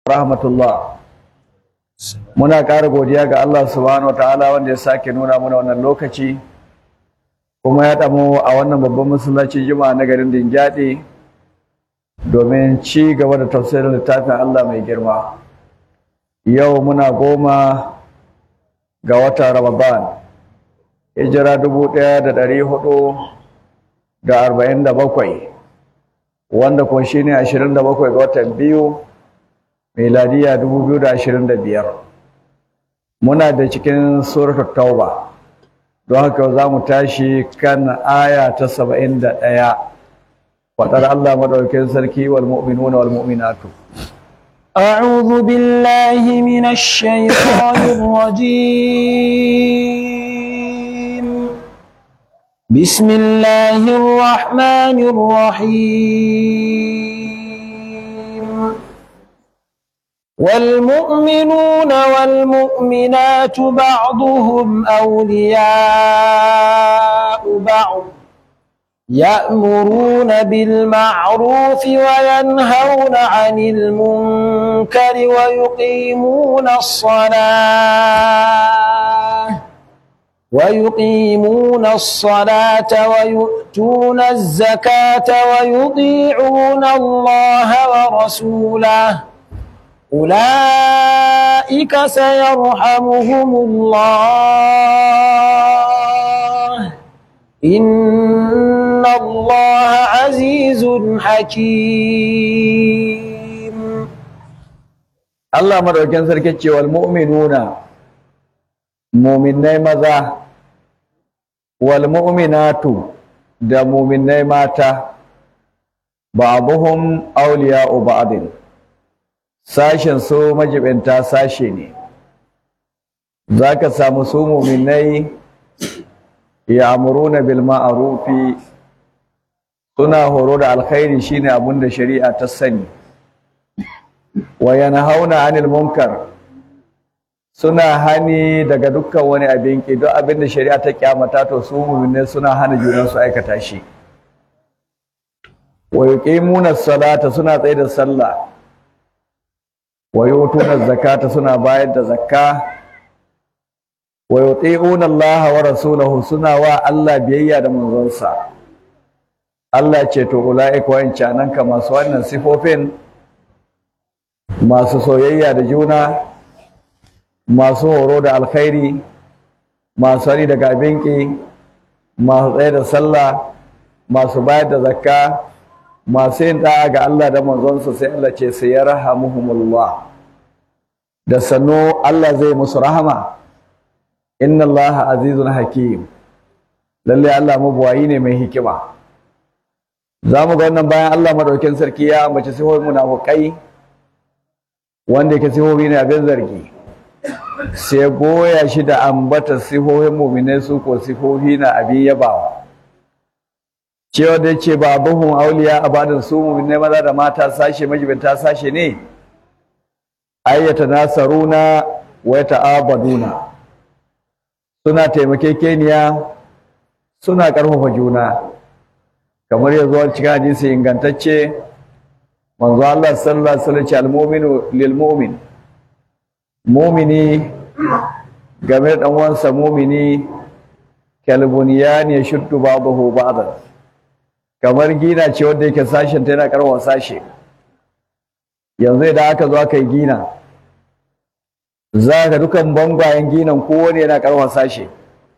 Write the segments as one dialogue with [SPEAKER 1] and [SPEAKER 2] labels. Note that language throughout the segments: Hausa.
[SPEAKER 1] rahmatullah muna ƙara godiya ga Allah subhanahu ta'ala wanda ya sake nuna mana wannan lokaci kuma ya ɗamo a wannan babban masallacin juma'a na garin Dingyadi domin ci gaba da tafsirin littafin Allah mai girma yau muna goma ga watan Ramadan hijira dubu ɗaya da ɗari hudu da arba'in da bakwai wanda kuma shine ashirin da bakwai ga watan biyu miladiya 2025 muna da cikin suratul tauba don haka za mu tashi kan aya ta 71 fadar Allah madaukakin sarki wal mu'minuna wal mu'minatu
[SPEAKER 2] أعوذ بالله من الشيطان الرجيم بسم الله الرحمن الرحيم والمؤمنون والمؤمنات بعضهم أولياء بعض يأمرون بالمعروف وينهون عن المنكر ويقيمون الصلاة ويقيمون الصلاة ويؤتون الزكاة ويطيعون الله ورسوله أولئك سيرحمهم الله إن الله عزيز حكيم
[SPEAKER 1] Allah madaukakin sarki ce wal mu'minuna mu'minnai maza wal mu'minatu da mu'minnai mata ba'dhum awliya'u ba'din sashen su majibinta sashe ne za ka samu su muminai ya amuruna bil ma'arufi suna horo da alkhairi shine abin da shari'a ta sani wa yanhauna anil munkar suna hani daga dukkan wani abin ki duk abin da shari'a ta kyamata to su muminai suna hana junan su aikata shi wa yuqimuna salata suna tsaye da sallah wa yutuna zakata suna bayar da zakka wa yuti'una Allah wa rasulahu suna wa Allah biyayya da manzonsa Allah ce to ulaika wa'ancanan ka masu wannan sifofin masu soyayya da juna masu horo da alkhairi masu hari daga abinki masu tsaye da sallah masu bayar da zakka masu yin da'a ga Allah da manzonsa sai Allah ce sai ya rahamuhumullah da sannu Allah zai musu rahama inna Allah azizun hakim lalle Allah mabuwayi ne mai hikima za mu ga wannan bayan Allah madaukin sarki ya ambaci sifofin munafukai wanda yake sifofi ne abin zargi sai goya shi da ambata sifofin mu'minai su ko sifofi na abin yabawa cewa da ce ba abuhun auliya a badin su mu'minai maza da mata sashe majibinta sashe ne ayyata nasaruna wa ta'abaduna suna taimakekeniya suna karfafa juna kamar yanzu a cikin hadisi ingantacce manzo Allah sallallahu alaihi wasallam ce al-mu'minu lil mu'min mu'mini game da dan uwansa mu'mini kalbuniyan yashuddu ba'dahu ba'dan kamar gina ce wanda yake sashen ta yana karwa sashe yanzu idan aka zo aka yi gina za ka dukan bangwayen ginan kowane yana karwa sashe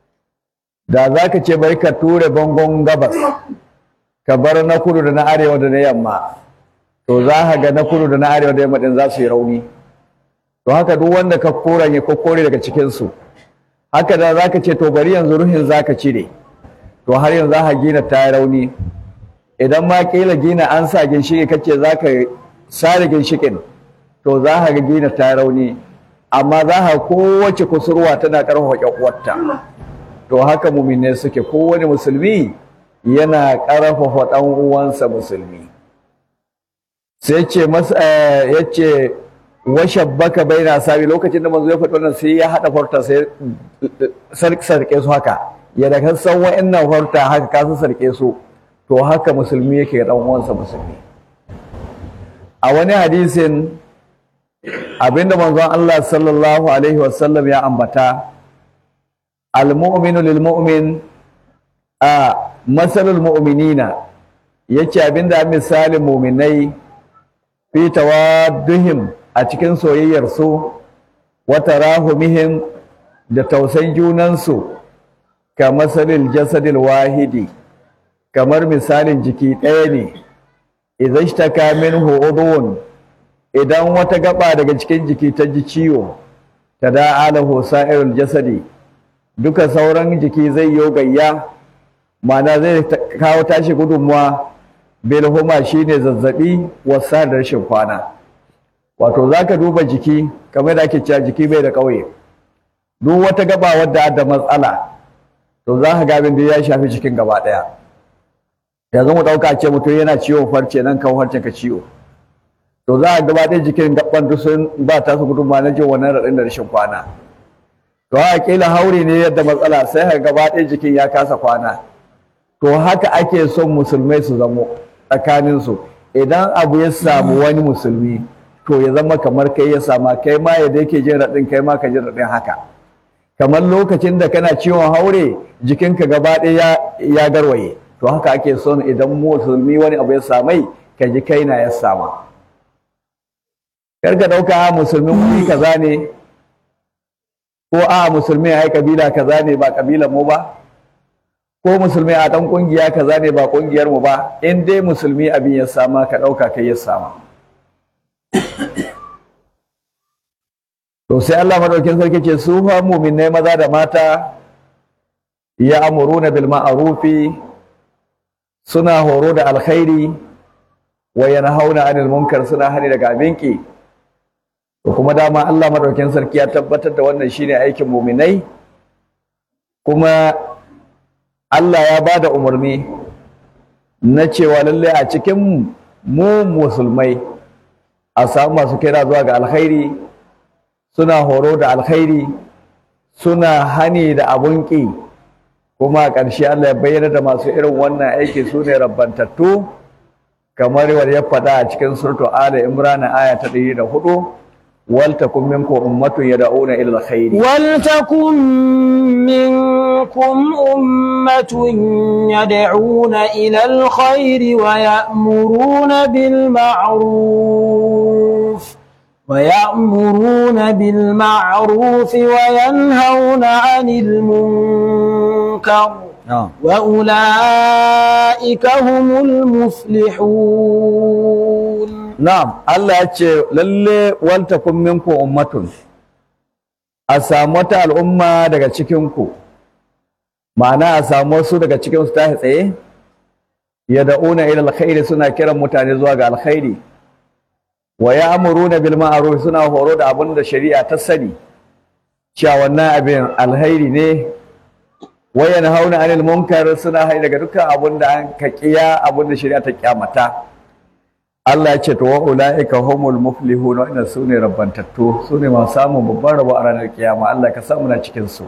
[SPEAKER 1] da za ka ce bari ka ture bangon gabas ka bar na kudu da na arewa da na yamma to za ka ga na kudu da na arewa da yamma din za su yi rauni to haka duk wanda ka koranye ko kore daga cikinsu haka da za ka ce to bari yanzu ruhin za ka cire to har yanzu za ka gina ta yi rauni idan ma kila gina an sa ginshiki kace za ka sare ginshikin to za ka ga gina ta rauni amma za ka kowace kusurwa tana karfafa kyakwata to haka mumine suke kowane musulmi yana karfafa dan uwansa musulmi sai ce masa yace washabbaka baina sabi lokacin da manzo ya faɗi wannan sai ya hada farta sai sarke su haka ya da kan san wa'annan farta haka ka su sarke su to haka musulmi yake dan uwansa musulmi a wani hadisin abinda manzon Allah sallallahu alaihi wasallam ya ambata al-mu'minu lil mu'min a masalul mu'minina yace abinda misalin mu'minai fi tawadduhim a cikin soyayyar su wa tarahumihim da tausayin junansu ka masalil jasadil wahidi kamar misalin jiki ɗaya ne idan ishtaka minhu udhun idan wata gaba daga cikin jiki ta ji ciwo ta da'alahu sa'irul jasadi duka sauran jiki zai yi gayya ma'ana zai kawo tashi gudunmuwa bil huma shine zazzabi wasa da rashin kwana wato zaka duba jiki kamar da ake cewa jiki bai da kauye duk wata gaba wadda da matsala to za ka ga abin da ya shafi cikin gaba daya yanzu mu dauka ce mutum yana ciwo farce nan kawo farcen ka ciwo to za a gaba ɗaya jikin gaban duk sun ba ta su gudunma na jin wannan raɗin da rashin kwana to a kila haure ne yadda matsala sai ka gaba ɗaya jikin ya kasa kwana to haka ake son musulmai su zamo tsakaninsu idan abu ya samu wani musulmi to ya zama kamar kai ya sama kai ma yadda yake jin raɗin kai ma ka jin raɗin haka kamar lokacin da kana ciwon haure jikinka gaba ɗaya ya garwaye to haka ake son idan musulmi wani abu ya samai ka ji kai na ya sama kar ka ɗauka musulmin wuri kaza ne ko a musulmi ai kabila kaza ne ba kabilan mu ba ko musulmi a ɗan ƙungiya kaza ne ba ƙungiyar mu ba in dai musulmi abin ya sama ka ɗauka kai ya sama to sai Allah madaukin sarki ce su fa mu'minai maza da mata ya amuruna bil ma'rufi suna horo da alkhairi wa yanhauna 'anil munkar suna hani daga abinki to kuma dama Allah madaukin sarki ya tabbatar da wannan shine aikin mu'minai kuma Allah ya bada umarni na cewa lalle a cikin mu musulmai a samu masu kira zuwa ga alkhairi suna horo da alkhairi suna hani da abun ƙi kuma a ƙarshe Allah ya bayyana da masu irin wannan aiki su ne rabbantattu kamar yadda ya faɗa a cikin surtu ala imran aya ta ɗari da hudu wal takum minkum ummatun yad'una ila alkhairi
[SPEAKER 2] ولتكن منكم أمة يدعون إلى الخير ويأمرون بالمعروف ويأمرون بالمعروف وينهون عن المنكر وأولئك هم المفلحون
[SPEAKER 1] Na'am, Allah ya ce, lalle waltakun minku ummatun, a samu wata al'umma daga cikinku, ma'ana a samu wasu daga cikinsu ta tsaye, ya da'una ila alkhairi suna kiran mutane zuwa ga alkhairi, wa ya amuru na bil ma'ruf suna horo da abin da shari'a ta sani, cewa wannan abin alkhairi ne, wa yanhauna anil munkar suna hai daga dukkan abin da an kakiya abin da shari'a ta kyamata. Allah ya ce to wa ulaika humul muflihun wa inna sune rabbantattu sune masu samun babban rabo a ranar kiyama Allah ka samu na cikin su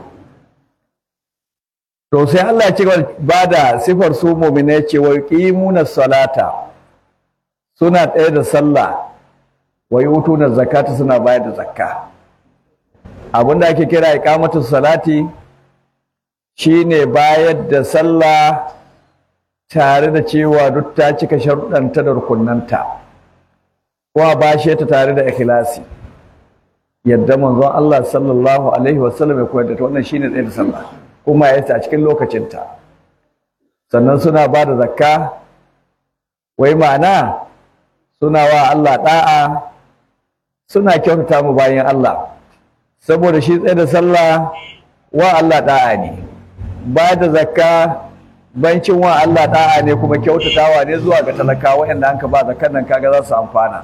[SPEAKER 1] to sai Allah ya ce ba da sifar su mu'mina ce wa yuqimuna salata suna tsaye da sallah wa yutuna zakata suna bayar da zakka abinda ake kira iqamatu salati shine bayar da sallah tare da cewa duk ta cika sharuɗanta da rukunanta kuma bashe ta tare da ikhlasi yadda manzon Allah sallallahu alaihi wasallam ya koyar da ta wannan shine tsaye da sallah kuma ya a cikin lokacinta sannan suna ba da zakka wai ma'ana suna wa Allah da'a suna kyautata mu bayan Allah saboda shi tsaye da sallah wa Allah da'a ne ba da zakka bancin wa Allah da'a ne kuma kyautatawa ne zuwa ga talakawa waɗanda an ka ba zakan nan kaga za su amfana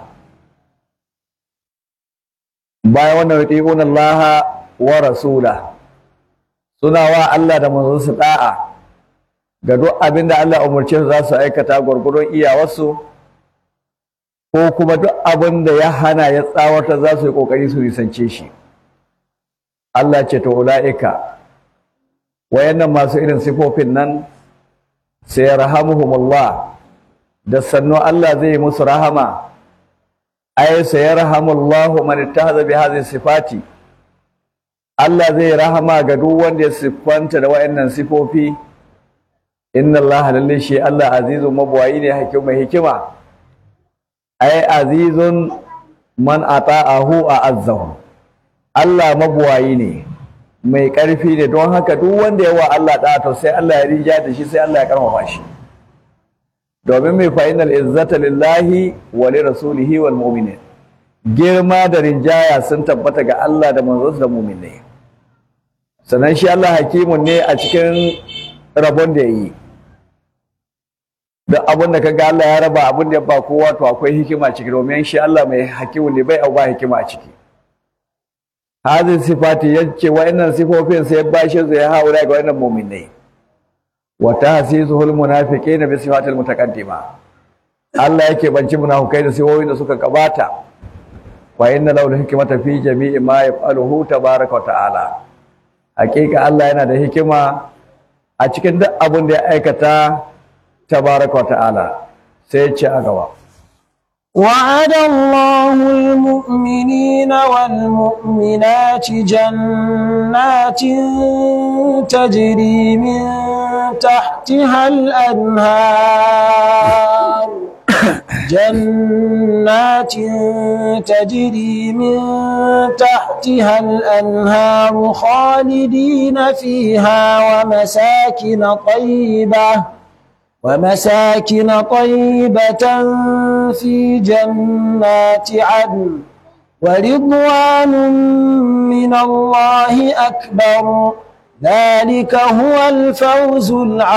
[SPEAKER 1] bayan wannan yuti'una Allah wa rasula suna wa Allah da manzonsa da'a ga duk abin da Allah umarce su za su aikata gwargwadon iyawarsu ko kuma duk abin da ya hana ya tsawata za su yi kokari su nisance shi Allah ce to ula'ika wayannan masu irin sifofin nan sai rahamuhumullah da sannu Allah zai musu rahama ay sayarhamullahu man ittakhadha bi hadhihi sifati Allah zai rahama ga duk wanda ya siffanta da wayannan sifofi inna Allah lalle shi Allah azizun mabwayi ne hakim mai hikima ay azizun man ata'ahu a azzahu Allah mabwayi ne mai ƙarfi ne don haka duk wanda ya wa Allah ɗa to sai Allah ya rija da shi sai Allah ya karfafa shi domin mai fa'inal izzata lillahi wa li rasulihi wal mu'minin girma da rinjaya sun tabbata ga Allah da manzonsa da mu'minai sannan shi Allah hakimun ne a cikin rabon da yayi duk abin da kaga Allah ya raba abin da ya ba kowa to akwai hikima ciki domin shi Allah mai hakimun ne bai au ba hikima a ciki hadin sifati yace wa'annan sifofin sai bashi su ya haura ga wa'annan mu'minai wa tahsisuhul munafiqina bi sifatil mutaqaddima Allah yake banci munafikai da sifofin da suka gabata wa inna lahu hikmata fi jami'i ma yaf'aluhu tabaaraka wa ta'ala hakika Allah yana da hikima a cikin duk abin da ya aikata tabaaraka wa ta'ala sai ya ce a gaba
[SPEAKER 2] وعد الله المؤمنين والمؤمنات جنات تجري من تحتها الأنهار جنات تجري من تحتها الأنهار خالدين فيها ومساكن طيبة ومساكن طيبة في جنات عدن ورضوان من الله أكبر ذلك هو الفوز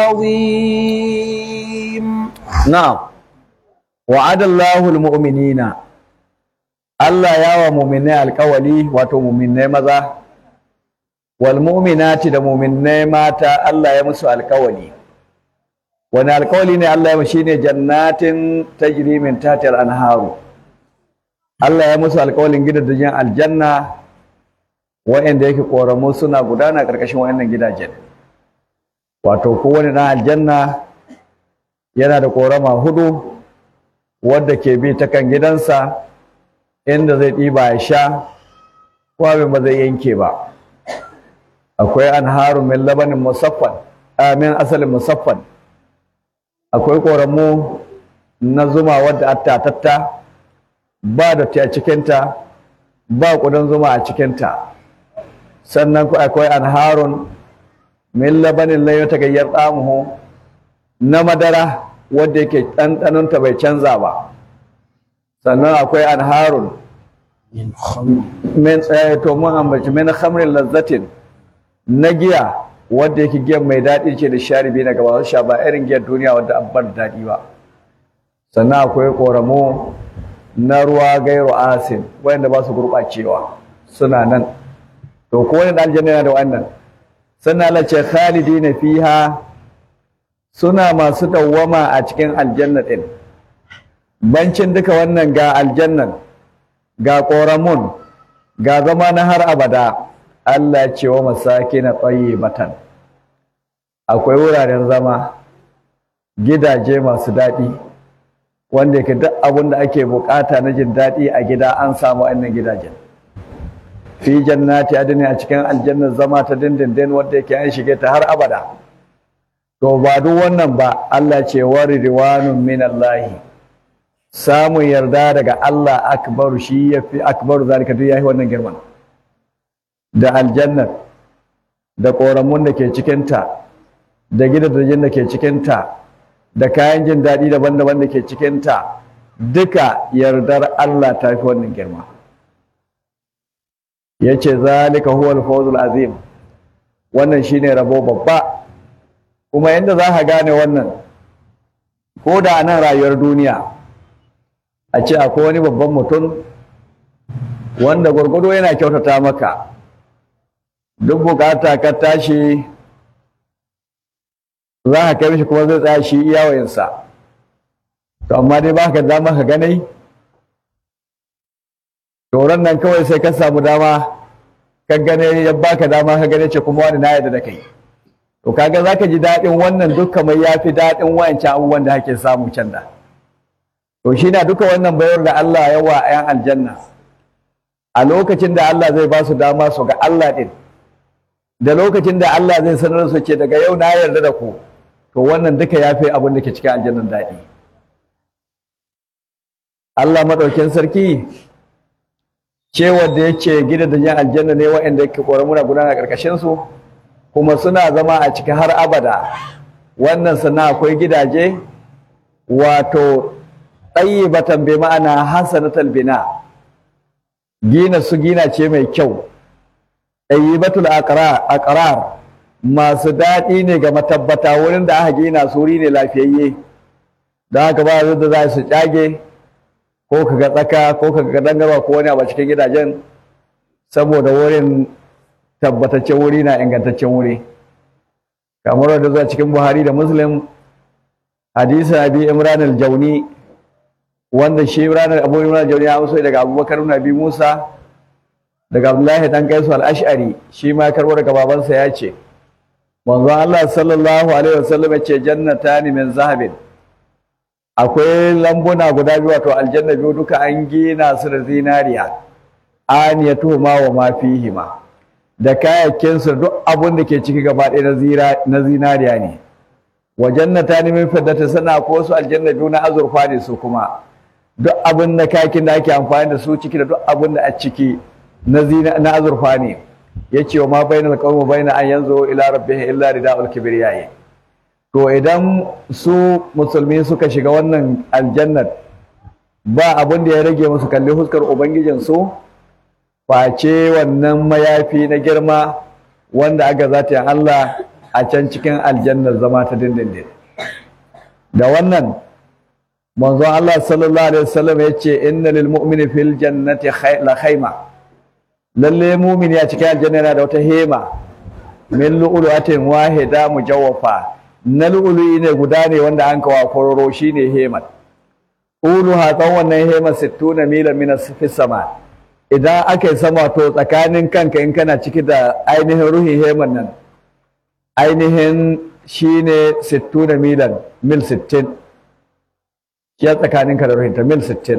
[SPEAKER 2] العظيم
[SPEAKER 1] نعم وعد الله المؤمنين Allah ya wa muminai alkawali wato muminai maza wal mu'minati da muminai mata Allah ya musu alkawali wani alkawali ne Allah ya shi ne jannatin tajri min tahtiha anharu Allah ya musu alkawalin gidajen aljanna wa'anda yake koramu suna gudana karkashin wa'annan gidajen wato kowane dan aljanna yana da korama hudu wadda ke bi ta kan gidansa inda zai ɗiba ya sha ko abin ba zai yanke ba akwai anharu min labanin musaffan amin asalin musaffan akwai ƙoramu na zuma wadda attatatta ba da ta cikinta ba ƙudan zuma a cikinta sannan akwai anharun min labanin layo ta gayyar tsamuhu na madara wadda yake ɗanɗanonta bai canza ba sannan akwai anharun min tsaye to mun ambaci min khamrin lazzatin na giya wadda yake giyan mai daɗi ce da sharibi na gaba sha ba irin giyar duniya wadda an bar daɗi ba sannan akwai ƙoramo na ruwa gairu asin wanda ba su gurɓacewa suna nan to ko wani aljanna yana da wannan sannan Allah ce khalidina fiha suna masu dawwama a cikin aljanna din bancin duka wannan ga aljannan ga ƙoramun ga zama na har abada Allah ce wa masakina tayyibatan akwai wuraren zama gidaje masu daɗi wanda yake duk abin da ake bukata na jin daɗi a gida an samu wannan gidajen fi jannati adini a cikin aljannar zama ta dindindin wanda yake an shige ta har abada to ba duk wannan ba Allah ce wa ridwanun minallahi samun yarda daga Allah akbaru shi yafi akbaru zalika duk yayi wannan girman da aljannar da koramun da ke cikinta da gidajen da ke cikinta da kayan jin daɗi daban-daban da ke cikinta duka yardar Allah ta fi wannan girma ya ce zalika huwal fawzul azim wannan shine rabo babba kuma inda za ka gane wannan ko da nan rayuwar duniya a ce akwai wani babban mutum wanda gwargwado yana kyautata maka duk bukata ka tashi za ka kai mishi kuma zai tsaya shi iyawayensa to amma dai ba ka dama ka ganai toron nan kawai sai ka samu dama ka gane ya baka dama ka gane ce kuma wani na yarda da kai to kaga za ka ji daɗin wannan duk kamar ya fi daɗin wayancan abubuwan da ake samu can da to shi na duka wannan bayar da Allah ya wa 'yan aljanna a lokacin da Allah zai ba su dama su ga Allah ɗin da lokacin da Allah zai sanar su ce daga yau na yarda da ku to wannan duka ya fi abin da ke cikin aljannan daɗi Allah maɗaukin sarki cewar da ya ce gida da jan aljanna ne waɗanda yake ƙoramuna gudana ƙarƙashin su kuma suna zama a ciki har abada wannan sannan akwai gidaje wato ɗayyibatan bi ma'ana hasanatal bina gina su gina ce mai kyau ɗayyibatul aqrar masu daɗi ne ga matabbata wurin da aka gina su wuri ne lafiyayye don haka ba da za su cage ko ka ga tsaka ko ka ga dangarwa ko wani abu cikin gidajen saboda wurin tabbataccen wuri na ingantaccen wuri kamar da zuwa cikin buhari da muslim hadisi abi imran al-jauni wanda shi imran abu imran al-jauni ya amso daga abubakar ibn abi musa daga abdullahi dan kaisu al-ash'ari shi ma karbo daga babansa ya ce manzon Allah sallallahu alaihi wasallam ya ce jannatani min zahabin akwai lambuna guda biyu wato aljanna biyu duka an gina su da zinariya aniyatu ma wa ma fihima da kayayyakin su duk abun da ke ciki gaba ɗaya na zinariya ne wa jannatani min fiddati sana ko su aljanna biyu na azurfa ne su kuma duk abin da kayakin da ake amfani da su ciki da duk abin da a ciki na zina na azurfa ne yace wa ma bainal qawmi baina an yanzu ila rabbih illa ridaul kibriyayi to idan su musulmi suka shiga wannan aljannat ba abin da ya rage musu kalli huskar ubangijinsu face wannan mayafi na girma wanda aka zata yin Allah a can cikin aljannar zama ta dindindin da wannan manzon Allah sallallahu alaihi wasallam ya ce inna lil mu'mini fil jannati la khayma lalle mu'mini a cikin aljanna yana da wata hema min lu'lu'atin wahida mujawwafa na lu'lu'i ne guda ne wanda an kawo kororo shine hemat ulu hatsan wannan hema 60 milan min sama idan aka yi sama to tsakanin kanka in kana ciki da ainihin ruhin heman nan ainihin shine 60 milan mil 60 ya tsakanin ka da ruhin ta mil 60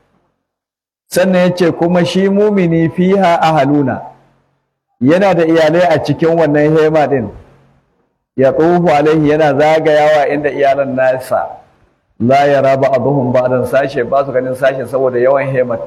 [SPEAKER 1] sannan yace kuma shi mumini fiha ahaluna yana da iyalai a cikin wannan hema din ya tsohu alaihi yana zagayawa inda iyalan nasa la yara ba'dhum ba'dan sashe ba su ganin sashe saboda yawan hemat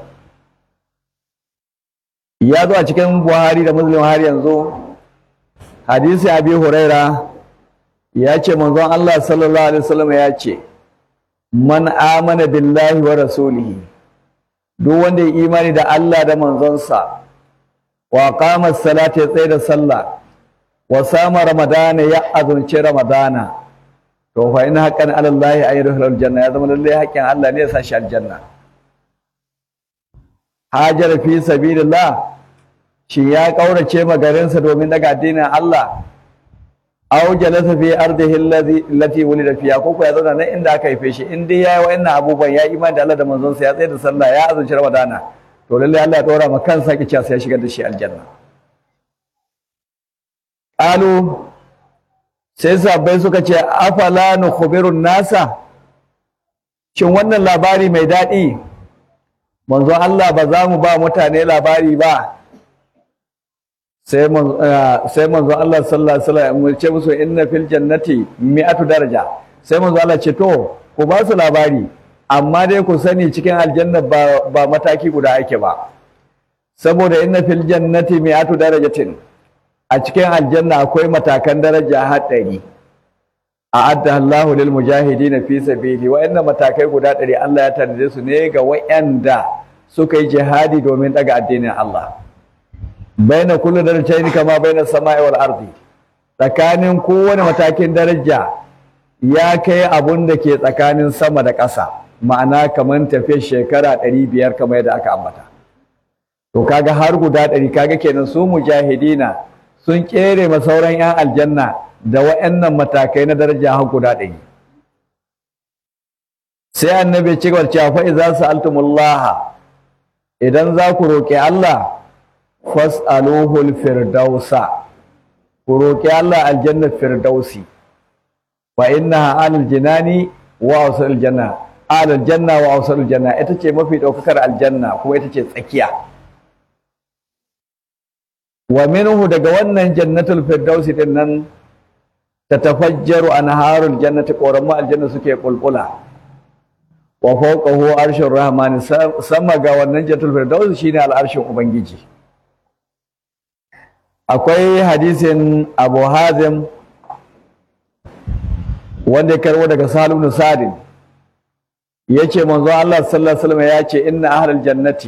[SPEAKER 1] ya zo a cikin Buhari da Muslim har yanzu hadisi Abi Huraira ya ce manzon Allah sallallahu alaihi wasallam ya ce man amana billahi wa rasulihi duk wanda ya imani da Allah da manzonsa wa qama as-salata ya tsaya da sallah wa sama ramadana ya azunci ramadana to fa in haqqan ala Allah ay yadkhulul janna ya zama lalle haƙƙin Allah ne ya sa shi aljanna hajar fi sabilillah shi ya kaurace magarinsa domin daga addinin Allah aw jalasa fi ardihi allazi allati wulida fiha ko ya zauna nan inda aka haife shi in dai yayi wa'annan abubuwan ya imani da Allah da manzon sa ya tsaya da sallah ya azunci ramadana to lalle Allah ya dora ma kansa ki sai ya shigar da shi aljanna qalu sai sabbai suka ce afala nukhbirun nasa shin wannan labari mai daɗi manzon Allah ba za mu ba mutane labari ba sai manzon Allah sallallahu alaihi wasallam ya ce musu inna fil jannati mi'atu daraja sai manzon Allah ce to ku ba su labari amma dai ku sani cikin aljanna ba, ba mataki guda ake ba saboda inna fil jannati mi'atu darajatin a cikin aljanna akwai matakan daraja haɗari a'adda Allahu lil mujahidin fi sabili wa'annan matakai guda ɗari Allah ya tanade su ne ga wa'anda suka yi jihadi domin daga addinin Allah baina kullu darajatin kama baina samai wal ardi tsakanin kowane matakin daraja ya kai abun da ke tsakanin sama da ƙasa ma'ana kamar tafiyar shekara ɗari biyar kamar yadda aka ambata to kaga har guda ɗari kaga kenan su mujahidina sun kere ma sauran 'yan aljanna da wa'annan matakai na daraja har guda ɗari sai annabi ci gaba cewa fa idza sa'altumullaha idan za ku roƙi Allah fas'aluhul firdausa ku roƙi Allah aljanna firdausi fa innaha alal jinani wa wasul janna alal janna wa awsalul janna ita ce mafi daukakar aljanna kuma ita ce tsakiya wa minhu daga wannan jannatul firdausi din nan tatafajjaru anharul jannati qoramu aljanna suke kulkula wa fawqahu arshur rahmani sama ga wannan jannatul firdausi shine al'arshin ubangiji akwai hadisin Abu Hazim wanda ya karbo daga Salim ibn Sa'd yace manzo Allah sallallahu alaihi wasallam yace inna ahlal jannati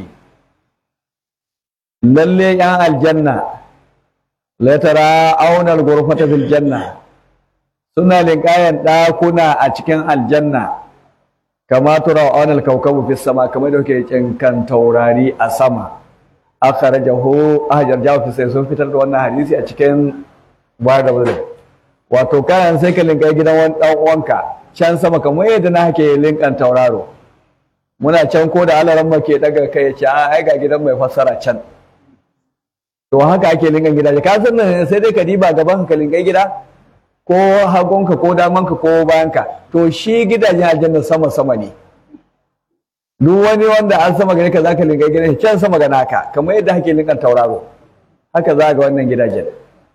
[SPEAKER 1] lalle yan aljanna la tara aunal ghurfata fil janna suna linkayan dakuna a cikin aljanna kama tura aunal kawkabu fis sama kamar da yake kinkan taurari a sama akhrajahu ahjar jawafi sai sun fitar da wannan hadisi a cikin bayar da muslim wato kayan sai ka linka gidan wani dan uwanka can sama kamar yadda na hake linkan tauraro muna can ko da alaran ke daga kai ya ce a ai ga gidan mai fassara can to haka ake linkan gidaje ka san nan sai dai ka diba gaban ka linkai gida ko hagunka ko damanka ko bayanka to shi gidajen aljanna sama sama ne duk wani wanda an sama gare ka zaka linkai gidan can sama ga naka kamar yadda hake linkan tauraro haka za ga wannan gidajen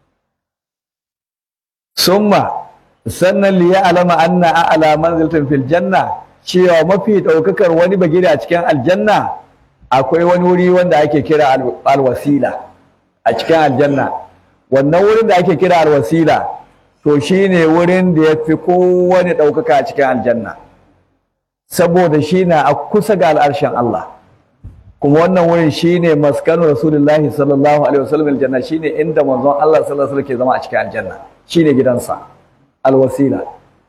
[SPEAKER 1] summa sannan liya alama anna a'la manzilatin fil janna cewa mafi daukakar wani bagire a cikin aljanna akwai wani wuri wanda ake kira alwasila a cikin aljanna wannan wurin da ake kira alwasila to shine wurin da ya fi kowane daukaka a cikin aljanna saboda shi na a kusa ga al'arshen Allah kuma wannan wurin shine maskanu rasulullahi sallallahu alaihi wasallam aljanna shine inda manzon Allah sallallahu alaihi wasallam ke zama a cikin aljanna shine gidansa alwasila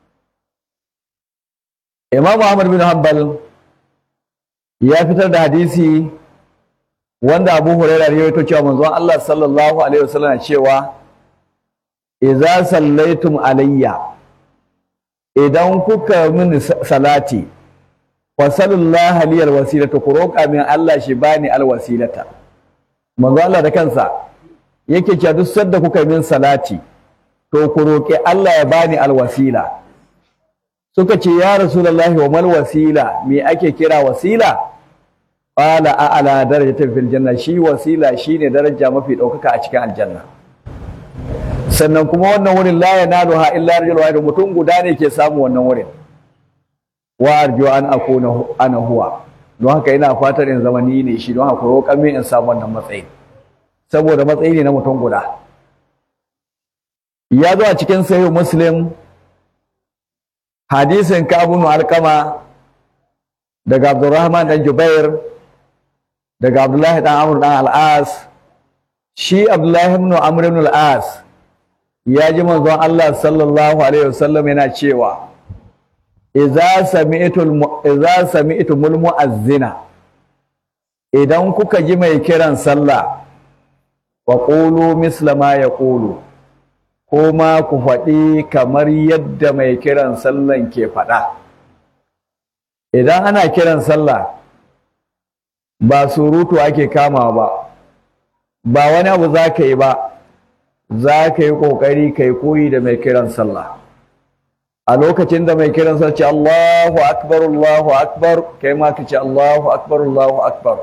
[SPEAKER 1] Imam Ahmad bin Hanbal ya fitar da hadisi wanda Abu Hurairah ya rawaito cewa manzon Allah sallallahu alaihi wasallam cewa idza sallaitum alayya idan kuka mini salati wa sallallahu liyal wasilata ku roƙa min Allah shi bani alwasilata manzo Allah da kansa yake cewa duk sanda kuka min salati to ku roƙi Allah ya bani alwasila suka ce ya rasulullahi wa mal wasila me ake kira wasila qala a'la darajatin fil janna shi wasila shine daraja mafi ɗaukaka a cikin aljanna sannan kuma wannan wurin la yanaluha illa rajul wahid mutum guda ne ke samu wannan wurin wa arju an akuna ana huwa don haka ina fatar in zama ni ne shi don haka roƙa min in samu wannan matsayi saboda matsayi ne na mutum guda ya zo a cikin sahih muslim hadisin kabun alkama daga abdurrahman dan jubair daga abdullahi dan amr dan al'as shi abdullahi ibn amr ibn al'as ya ji manzon Allah sallallahu alaihi wasallam yana cewa idza sami'tul idza sami'tumul mu'azzina idan kuka ji mai kiran sallah wa qulu misla ma yaqulu ko ma ku faɗi kamar yadda mai kiran sallan ke faɗa idan ana kiran sallah ba surutu ake kama ba ba wani abu za ka yi ba za ka yi ƙoƙari ka yi koyi da mai kiran sallah a lokacin da mai kiran sallah ce Allahu akbar Allahu akbar kai ma ka ce Allahu akbar Allahu akbar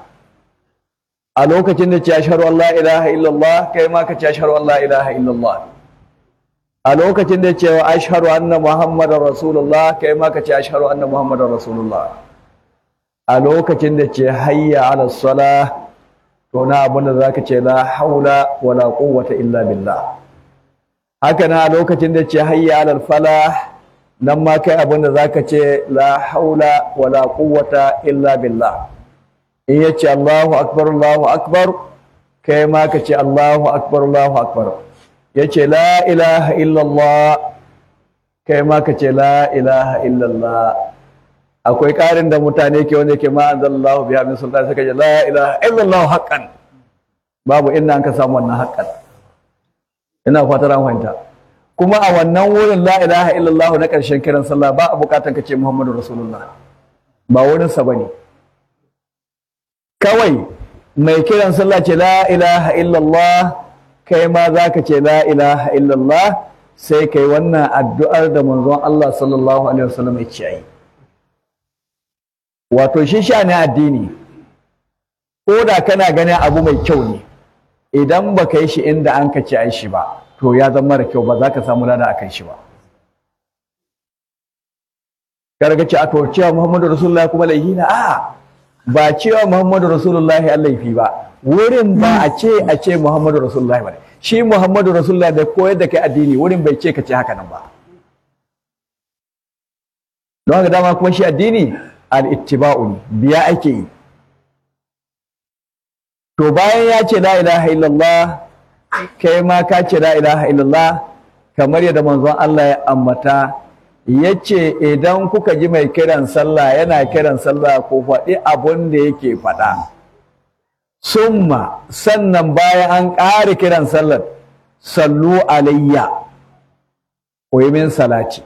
[SPEAKER 1] a lokacin da ce ashhadu an la ilaha illallah kai ma ka ce ashhadu an la ilaha illallah a lokacin da ce ashhadu anna muhammadar rasulullah kai ma ka ce ashhadu anna muhammadar rasulullah a lokacin da ce hayya ala salah to na abin da zaka ce la haula wala quwwata illa billah haka na lokacin da ce hayya alal falah nan ma kai abin da zaka ce la haula wala quwwata illa billah in yace Allahu akbar Allahu akbar kai ma ka ce Allahu akbar Allahu akbar yace la ilaha illallah kai ma ka ce la ilaha illallah akwai ƙarin da mutane ke wanda ke ma anzalallahu biha min sultan suka ce la ilaha illallah haqqan babu inda an ka samu wannan haqqan ina fatar an fahimta kuma a wannan wurin la ilaha illallah na ƙarshen kiran sallah ba a buƙatar ka ce muhammadu rasulullah ba wurin sa bane kawai mai kiran sallah ce la ilaha illallah kai ma zaka ce la ilaha illallah sai kai wannan addu'ar da manzon Allah sallallahu alaihi wasallam ya ce yi wato shi sha ne addini ko da kana ganin abu mai kyau ne idan ba ka yi shi inda an ka ce ai shi ba to ya zama mara kyau ba za ka samu lada a kan shi ba karga ce aka cewa muhammadu rasulullah kuma laifi na a ba cewa muhammadu rasulullah an laifi ba wurin ba a ce a ce muhammadu rasulullah ba shi muhammadu rasulullah da koyar da kai addini wurin bai ce ka ce haka nan ba don haka dama kuma shi addini al-ittiba'u ne biya ake yi to bayan ya ce la ilaha illallah kai ma ka ce la ilaha illallah kamar yadda manzon Allah ya ammata ya ce idan kuka ji mai kiran sallah yana kiran sallah ko faɗi abun da yake faɗa summa sannan bayan an ƙara kiran sallar sallu alayya ko yi min salati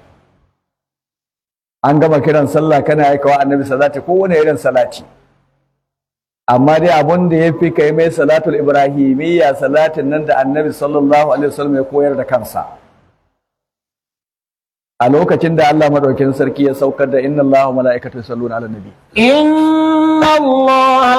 [SPEAKER 1] an gama kiran sallah kana aikawa annabi salati ko wani irin salati amma dai abun da ya fi kai mai salatul ibrahimiyya salatin nan da annabi sallallahu alaihi wasallam ya koyar da kansa a lokacin da Allah madaukakin sarki ya saukar da inna Allah wa mala'ikatu yusalluna ala nabi
[SPEAKER 2] إن الله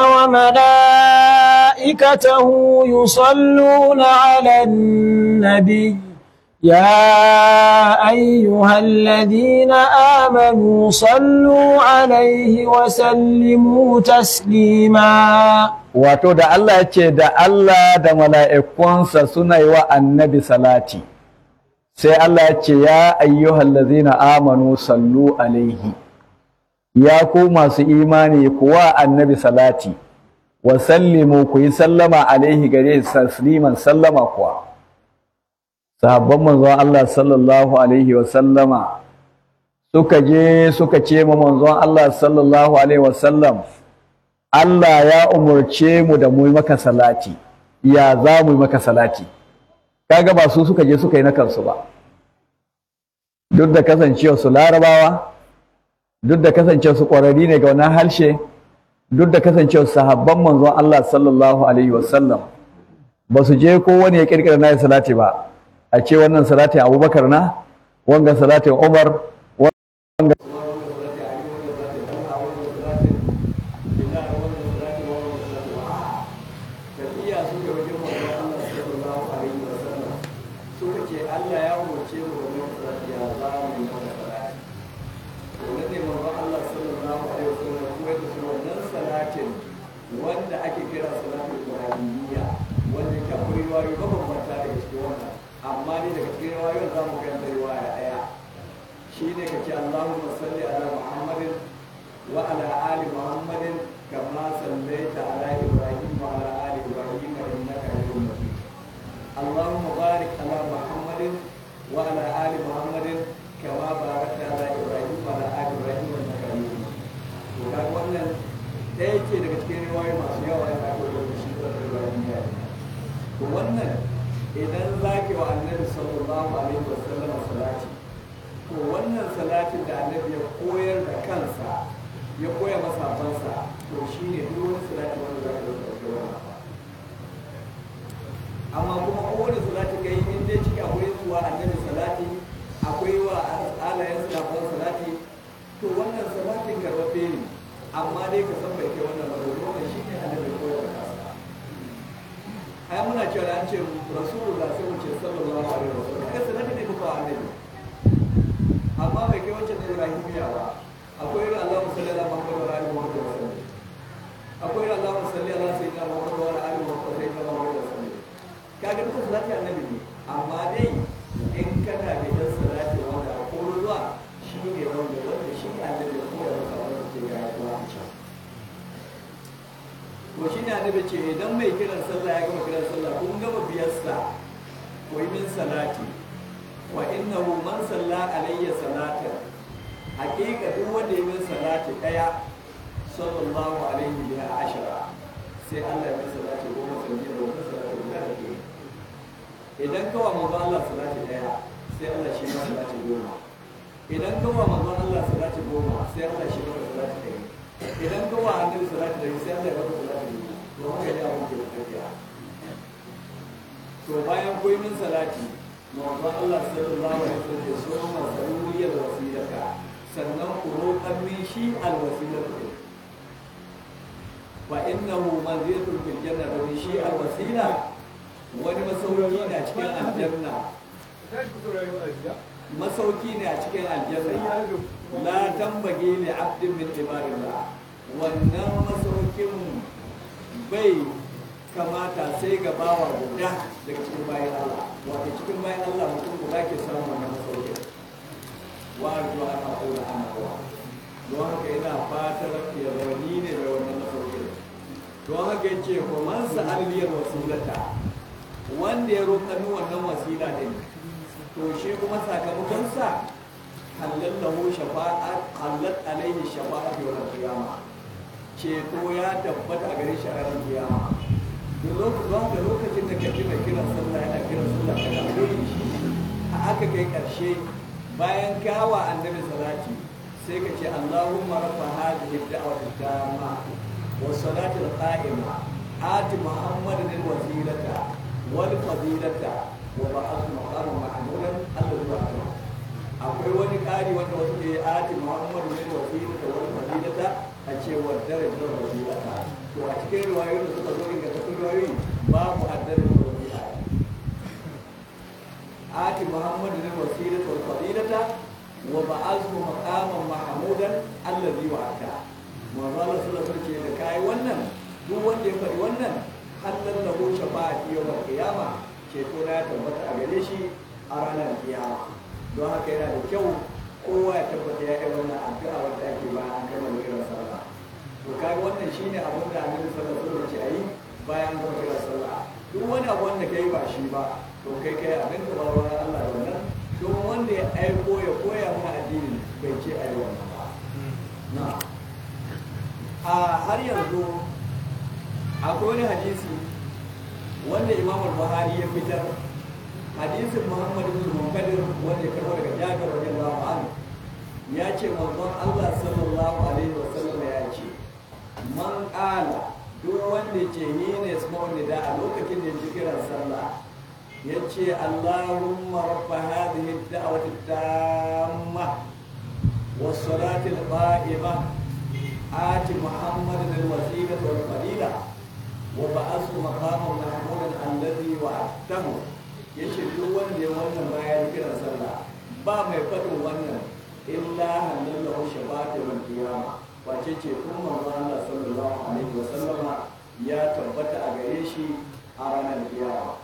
[SPEAKER 2] وملائكته يصلون على النبي يا أيها الذين آمنوا صلوا عليه وسلموا تسليما
[SPEAKER 1] wato da Allah ya ce da Allah da mala'ikunsa suna yi wa annabi salati sai Allah ya ce ya ayyuhal ladzina amanu sallu alaihi ya ku masu imani kuwa annabi salati wa sallimu ku yi sallama alaihi gare shi tasliman sallama kuwa sahabban manzon Allah sallallahu alaihi wa sallama suka je suka ce ma manzon Allah sallallahu alaihi wa sallam Allah ya umurce mu da mu yi maka salati ya za mu yi maka salati kaga ba su suka je suka yi na kansu ba duk da kasancewa su larabawa duk da kasancewa su ƙwararri ne ga wannan harshe duk da kasancewa sahabban manzon Allah sallallahu alaihi wasallam ba su je ko wani ya kirkira na salati ba a ce wannan salati abubakar na wanga salati umar wanga wanda ake kira salatul ibrahimiyya wanda yake akwai riwayoyi mabambanta daga cikin wannan amma dai daga cikin riwayoyin za mu karanta riwaya ɗaya shine kace Allahumma salli ala Muhammadin wa ala ali Muhammadin kama sallaita ala Ibrahim wa ala ali Ibrahim innaka Hamidum Majid Allahumma barik ala Muhammadin wa ala ali Muhammadin kama barakta ala Ibrahim wa ala ali Ibrahim innaka Hamidum Majid to kaga wannan ɗaya ce daga cikin riwayoyi masu yawa yana aka da shi da riwayoyi to wannan idan zaki wa annabi sallallahu alaihi wasallam salati to wannan salatin da annabi ya koyar da kansa ya koya masafansa to shi ne duk wani salati wanda za ka ɗauka wannan amma kuma kowane salati kai in dai ciki akwai zuwa annabi salati akwai wa alayen salafan salati to wannan salatin karɓaɓɓe ne amma dai ka san bai kai wannan ba domin wannan shi ne annabi ya koyar da kansa ai muna cewa da an ce rasulullah sai mu ce sallallahu alaihi wasallam kai salati ne kuka annabi amma bai kai wancan da ibrahimiya ba akwai irin Allahumma salli ala Muhammad wa ali Muhammad wa sallam akwai irin Allahumma salli ala sayyidina Muhammad wa ali Muhammad wa sayyidina Muhammad wa sallam kaga duka salati annabi ne amma dai in kana da dan salati wanda a koro zuwa shi ne wanda wanda shi ne annabi ya koya maka wanda ke ga yawa a can to shi ne annabi ce idan mai kiran sallah ya gama kiran sallah kun gama biyarsa ko yi min salati wa innahu man salla alayya salatan hakika duk wanda ya min salati daya sallallahu alaihi wa ashara sai Allah ya min salati goma sai ya goma salati guda da ke idan kawa manzo Allah salati daya sai Allah shi ma salati goma idan kawa manzo Allah salati goma sai Allah shi ma salati daya idan kawa annabi salati daya sai Allah ya maka salati goma to haka ne abin da ya tafiya to bayan koyi min salati manzo Allah sallallahu alaihi wasallam ya so ma zaruriyar wasilata sannan ku roƙan min shi alwasilatu fa innahu manzilatun fil janna domin shi al wasila wani masauki ne a cikin aljanna masauki ne a cikin aljanna la tambage li abdin min ibadillah wannan masaukin bai kamata sai ga bawa guda daga cikin bayan Allah wato cikin bayan Allah mutum guda ke samun wannan masaukin wa arju ana qula ana wa don haka ina fatar ya rauni ne da wannan masaukin don haka yace ko man sa'al liyal wasilata wanda ya roƙa ni wannan wasila din to shi kuma sakamakon sa halal lahu shafa'at halal alaihi shafa'at yawm qiyamah ceto ya tabbata a gare shi a ranar kiyama duk lokacin da lokacin da kaji mai kiran sallah yana kiran sallah ka dawo shi a aka kai karshe bayan kawa annabi salati sai ka ce Allahumma rabba hadhihi ad-da'wati tamma wa salati al-qa'ima ati muhammadan al-wasilata wal fadilata wa ba'ath maqaman mahmudan alladhi wa'ada akwai wani ƙari wanda wasu ke ati muhammadu ne wasilata wal fadilata a cewar darajar wasilata to a cikin riwayoyin da suka zo ingantattun riwayoyi babu addar wasila ati muhammadu ne wasilata wal fadilata wa ba'azhu maqaman mahmudan allazi wa'ada manzo Allah sallallahu alaihi wasallam da kai wannan duk wanda ya faɗi wannan halal lahu shafa'ati yawmal qiyama ceto na tabbata a gare shi a ranar kiyama don haka yana da kyau kowa ya tabbata ya yi wannan addu'a wanda ake bayan an gama kiran sallah to kaga wannan shine abin da annabi sallallahu alaihi wasallam ya yi bayan an gama kiran sallah duk wani abu wanda kai ba shi ba to kai kai abin da ba wurin Allah da wannan don wanda ya aiko ya koya mana addini bai ce ayi wannan ba na a har yanzu akwai wani hadisi wanda Imam Buhari ya fitar hadisin Muhammad ibn Munkadir wanda ya karbo daga Jabir radiyallahu anhu ya ce manzon Allah sallallahu alaihi wasallam ya ce man qala duk wanda ce ni ne small nida a lokacin da ya kiran sallah ya ce Allahumma rabb hadhihi ad-da'wati tamma was salati al-qa'imah آت محمد الوسيلة والفضيلة وبعثه مقاما محمودا الذي وعدته ya ce duk wanda ya wannan bayan kiran sallah ba mai faɗin wannan illa hannun lahu shabata wal qiyama wace ce kun manzo Allah sallallahu alaihi wa sallama ya tabbata a gare shi a ranar kiyama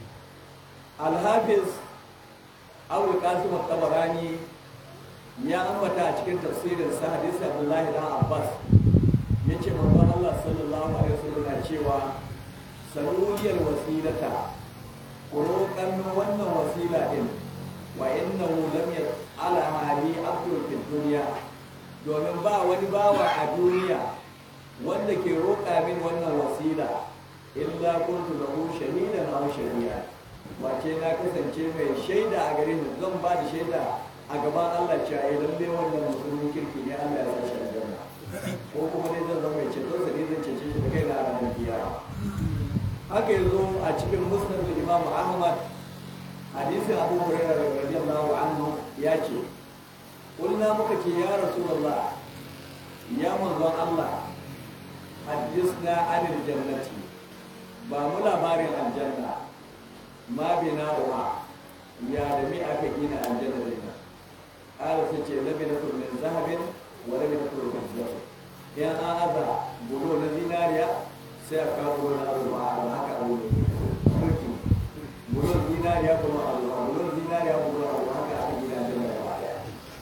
[SPEAKER 1] al-hafiz Abu Qasim al-Tabarani ya ambata a cikin tafsirin sa hadisi Abdullahi dan Abbas yace manzo Allah sallallahu alaihi wa sallam ya cewa saluliyal wasilata roƙan wannan wasila din wa innahu lam ala hali abdul fid dunya domin ba wani bawa a duniya wanda ke roƙa min wannan wasila illa kuntu lahu shahidan aw shahida wace na kasance mai shaida a gare ni zan ba da shaida a gaban Allah cewa ai lalle wannan musulmin kirki ne Allah ya sa shi aljanna ko kuma dai zan zama mai ceto sa ne zan cece shi da kai na ranar kiyama haka yanzu a cikin musnad imam ahmad hadisin abu hurairah radiyallahu anhu ya ce kulna muka ce ya rasulullah ya manzon allah hadisna anil jannati ba mu labarin aljanna ma bina wa ya da mi aka gina aljanna da ita ƙara su ce labinatu min zahabin wa labinatu min zahabin yan an aza bulo na zinariya sai a kawo wani abu ba a haka abu mulki bulon zinariya kuma abu ba bulon zinariya kuma abu haka aka gina da mai ba daya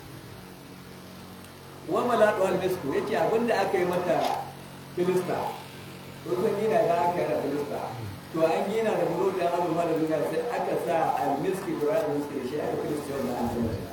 [SPEAKER 1] wa malatu al-misku yace abinda aka yi mata filista to sun gina da aka yi da filista to an gina da bulon da abu ba da zinariya sai aka sa al-miski da al-miski da shi aka filista wannan aljanna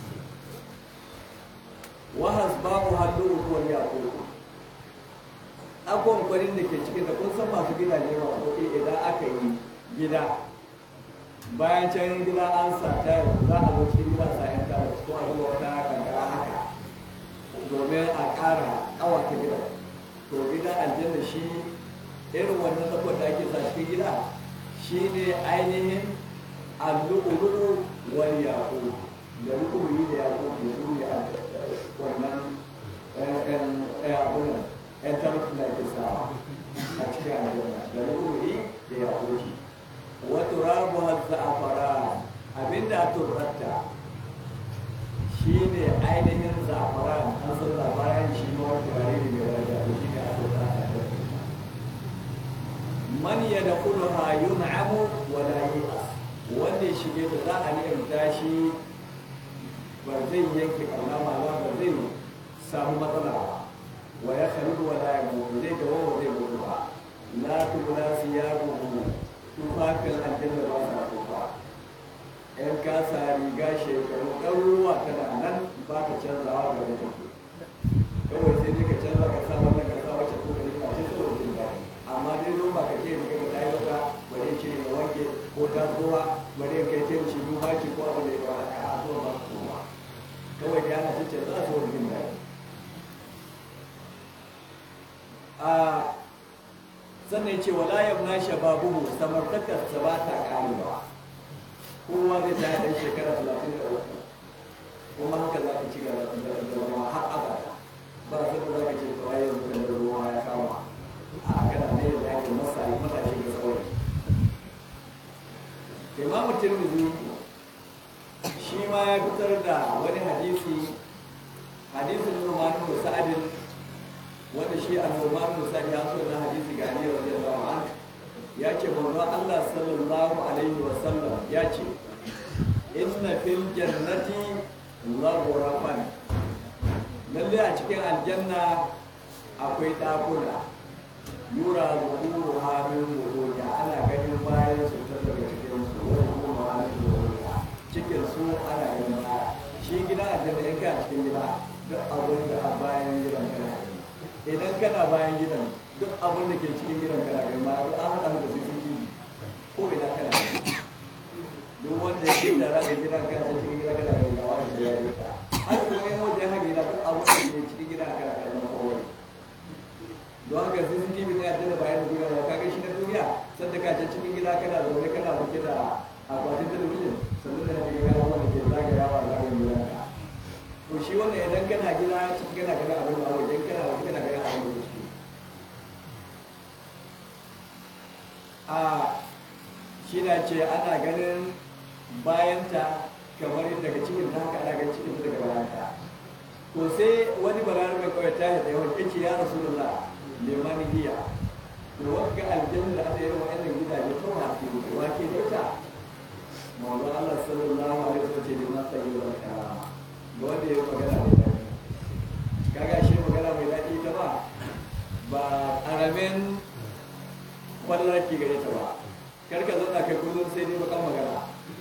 [SPEAKER 1] wa hasbabu hallu wa yaqulu abubuwan kwarin da ke cikin da kun san masu gidaje masu kuɗi idan aka yi gida bayan can gida an sa ta za a zo cikin gida sa yan tara ko a zuwa wata kankara haka domin a ƙara ƙawata gida to gida aljanna shi irin wannan zakon da ake sa cikin gida shi ne ainihin allu'ulu wal yaqu da lu'ulu da yaqu da su ne wannan ɗayan abunan 'yan tarki na ke sawa a cikin aljanna da ruhi da ya kuki wato rabu hazza a fara abinda a turrata shi ne ainihin zafaran an san zafaran shi ma wata gare ne mai daraja to shi ne a turrata man ya da kulha yun'amu wa la yu'as wanda ya shige da za a ni'imta shi ba zai yanke kalama ba ba zai samu matsala ba wa ya khalidu wa la yamu zai dawo wa zai gudu ba la tubla siyabuhu tufafin aljanna ba sa tufa in ka sa riga shekaru ɗaruruwa tana nan ba ka canzawa ga da take kawai sai dai ka canza ka sa wannan ka sa wacce ko ka ne ba ce saboda jin daɗi amma dai zo ba ka ce riga ka tayi wata bari ce ne wanke ko ta zuwa bari kai ce shi duba ki ko abin da ya ba ka a zuwa ba ka zuwa kawai da yana cikin za su wani jin daɗi a sannan ce wala yabna shababuhu samartakar sa ba ta karewa kowa zai ta ɗan shekara talatin da uku kuma haka za ka ci gaba da zama har abada ba sai da za ka ce kawai yanzu da ruwa ya kama a kana ne da ake masa matashi ga saurayi imamu tirmidhi shi ma ya fitar da wani hadisi hadisin Numan bin Sa'adin wanda shi a Numan bin Sa'ad ya so na hadisi ga Ali radiyallahu anhu ya ce manzo Allah sallallahu alaihi wa sallam ya ce inna fil jannati ghurafan lalle a cikin aljanna akwai dakuna yura zuhuru hamin zuhuriya ana ganin bayan su ta daga cikin su wani kuma hamin zuhuriya cikin su ana ganin baya shi gida a jana in ka cikin gida duk abin da a bayan gidan kana gani idan kana bayan gidan duk abin da ke cikin gidan kana gani ma duk an haɗa da su cikin ko ina kana gani duk wanda ya ke da rana gidan kana cikin gidan kana gani ga wani da ya yi ta har kuma yin wanda ya haɗe na duk abin da ke cikin gidan kana gani ma kowai don haka CCTV ne a tana bayan duniya ba kaga shi na duniya sanda ka can cikin gida kana zaune kana buke da akwatin talabijin sannan da kake gana wanda ke zagayawa zagayen gidan ka to shi wannan idan kana gida cikin kana gana abin da wajen kana wajen kana gana abin da ciki a shi na ce ana ganin bayanta kamar daga cikin ta haka ana ganin cikin ta daga bayanta to sai wani balarabe kawai ta yi tsaye wanda ce ya rasu da liman hiya to wanda aljanna da aka yi wa wannan gidaje to ha ke da wake da ita mawla Allah sallallahu alaihi wasallam ce liman sai wa karama ga wanda ya magana mai daɗi kaga shi magana mai daɗi ta ba ba karamin kwallar ki gare ta ba kar ka zauna kai kullum sai dai bakan magana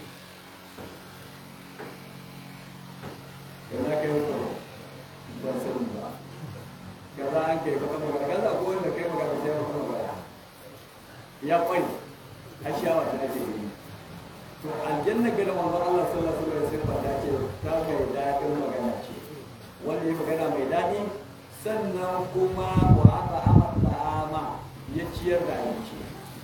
[SPEAKER 1] kana kai mutum ban sani ba kaza an kai baka magana kaza ko wanda kai magana sai baka magana ya kwai a shawa ta ake yi to aljanna ga da manzon Allah sallallahu alaihi wasallam ta ce ta mai dadin magana ce wanda ya magana mai dadi sannan kuma wa aka amata ama ya ciyar da abinci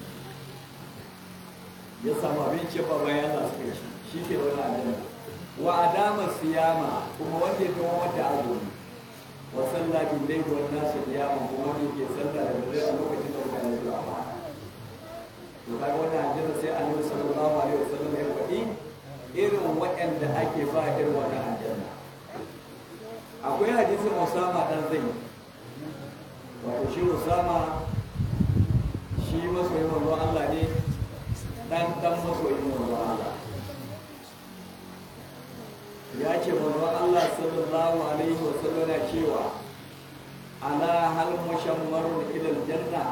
[SPEAKER 1] ya samu abinci ba bayan za su kai shi ke wani aljanna wa adama siyama kuma wanda ya kawo wata azumi wa sallah bil layl wan nas qiyaman kuma wanda yake sallah da dare a lokacin da mutane suka ba to kaga wannan aljanna sai Annabi sallallahu alaihi wasallam ya faɗi irin waɗanda ake ba irin wannan aljanna akwai hadisin Usama dan Zaid wato shi Usama shi masoyin manzon Allah ne dan dan masoyin manzon Allah ya ce manzon Allah sallallahu alaihi wa sallam na cewa ala hal mushammarun ila aljanna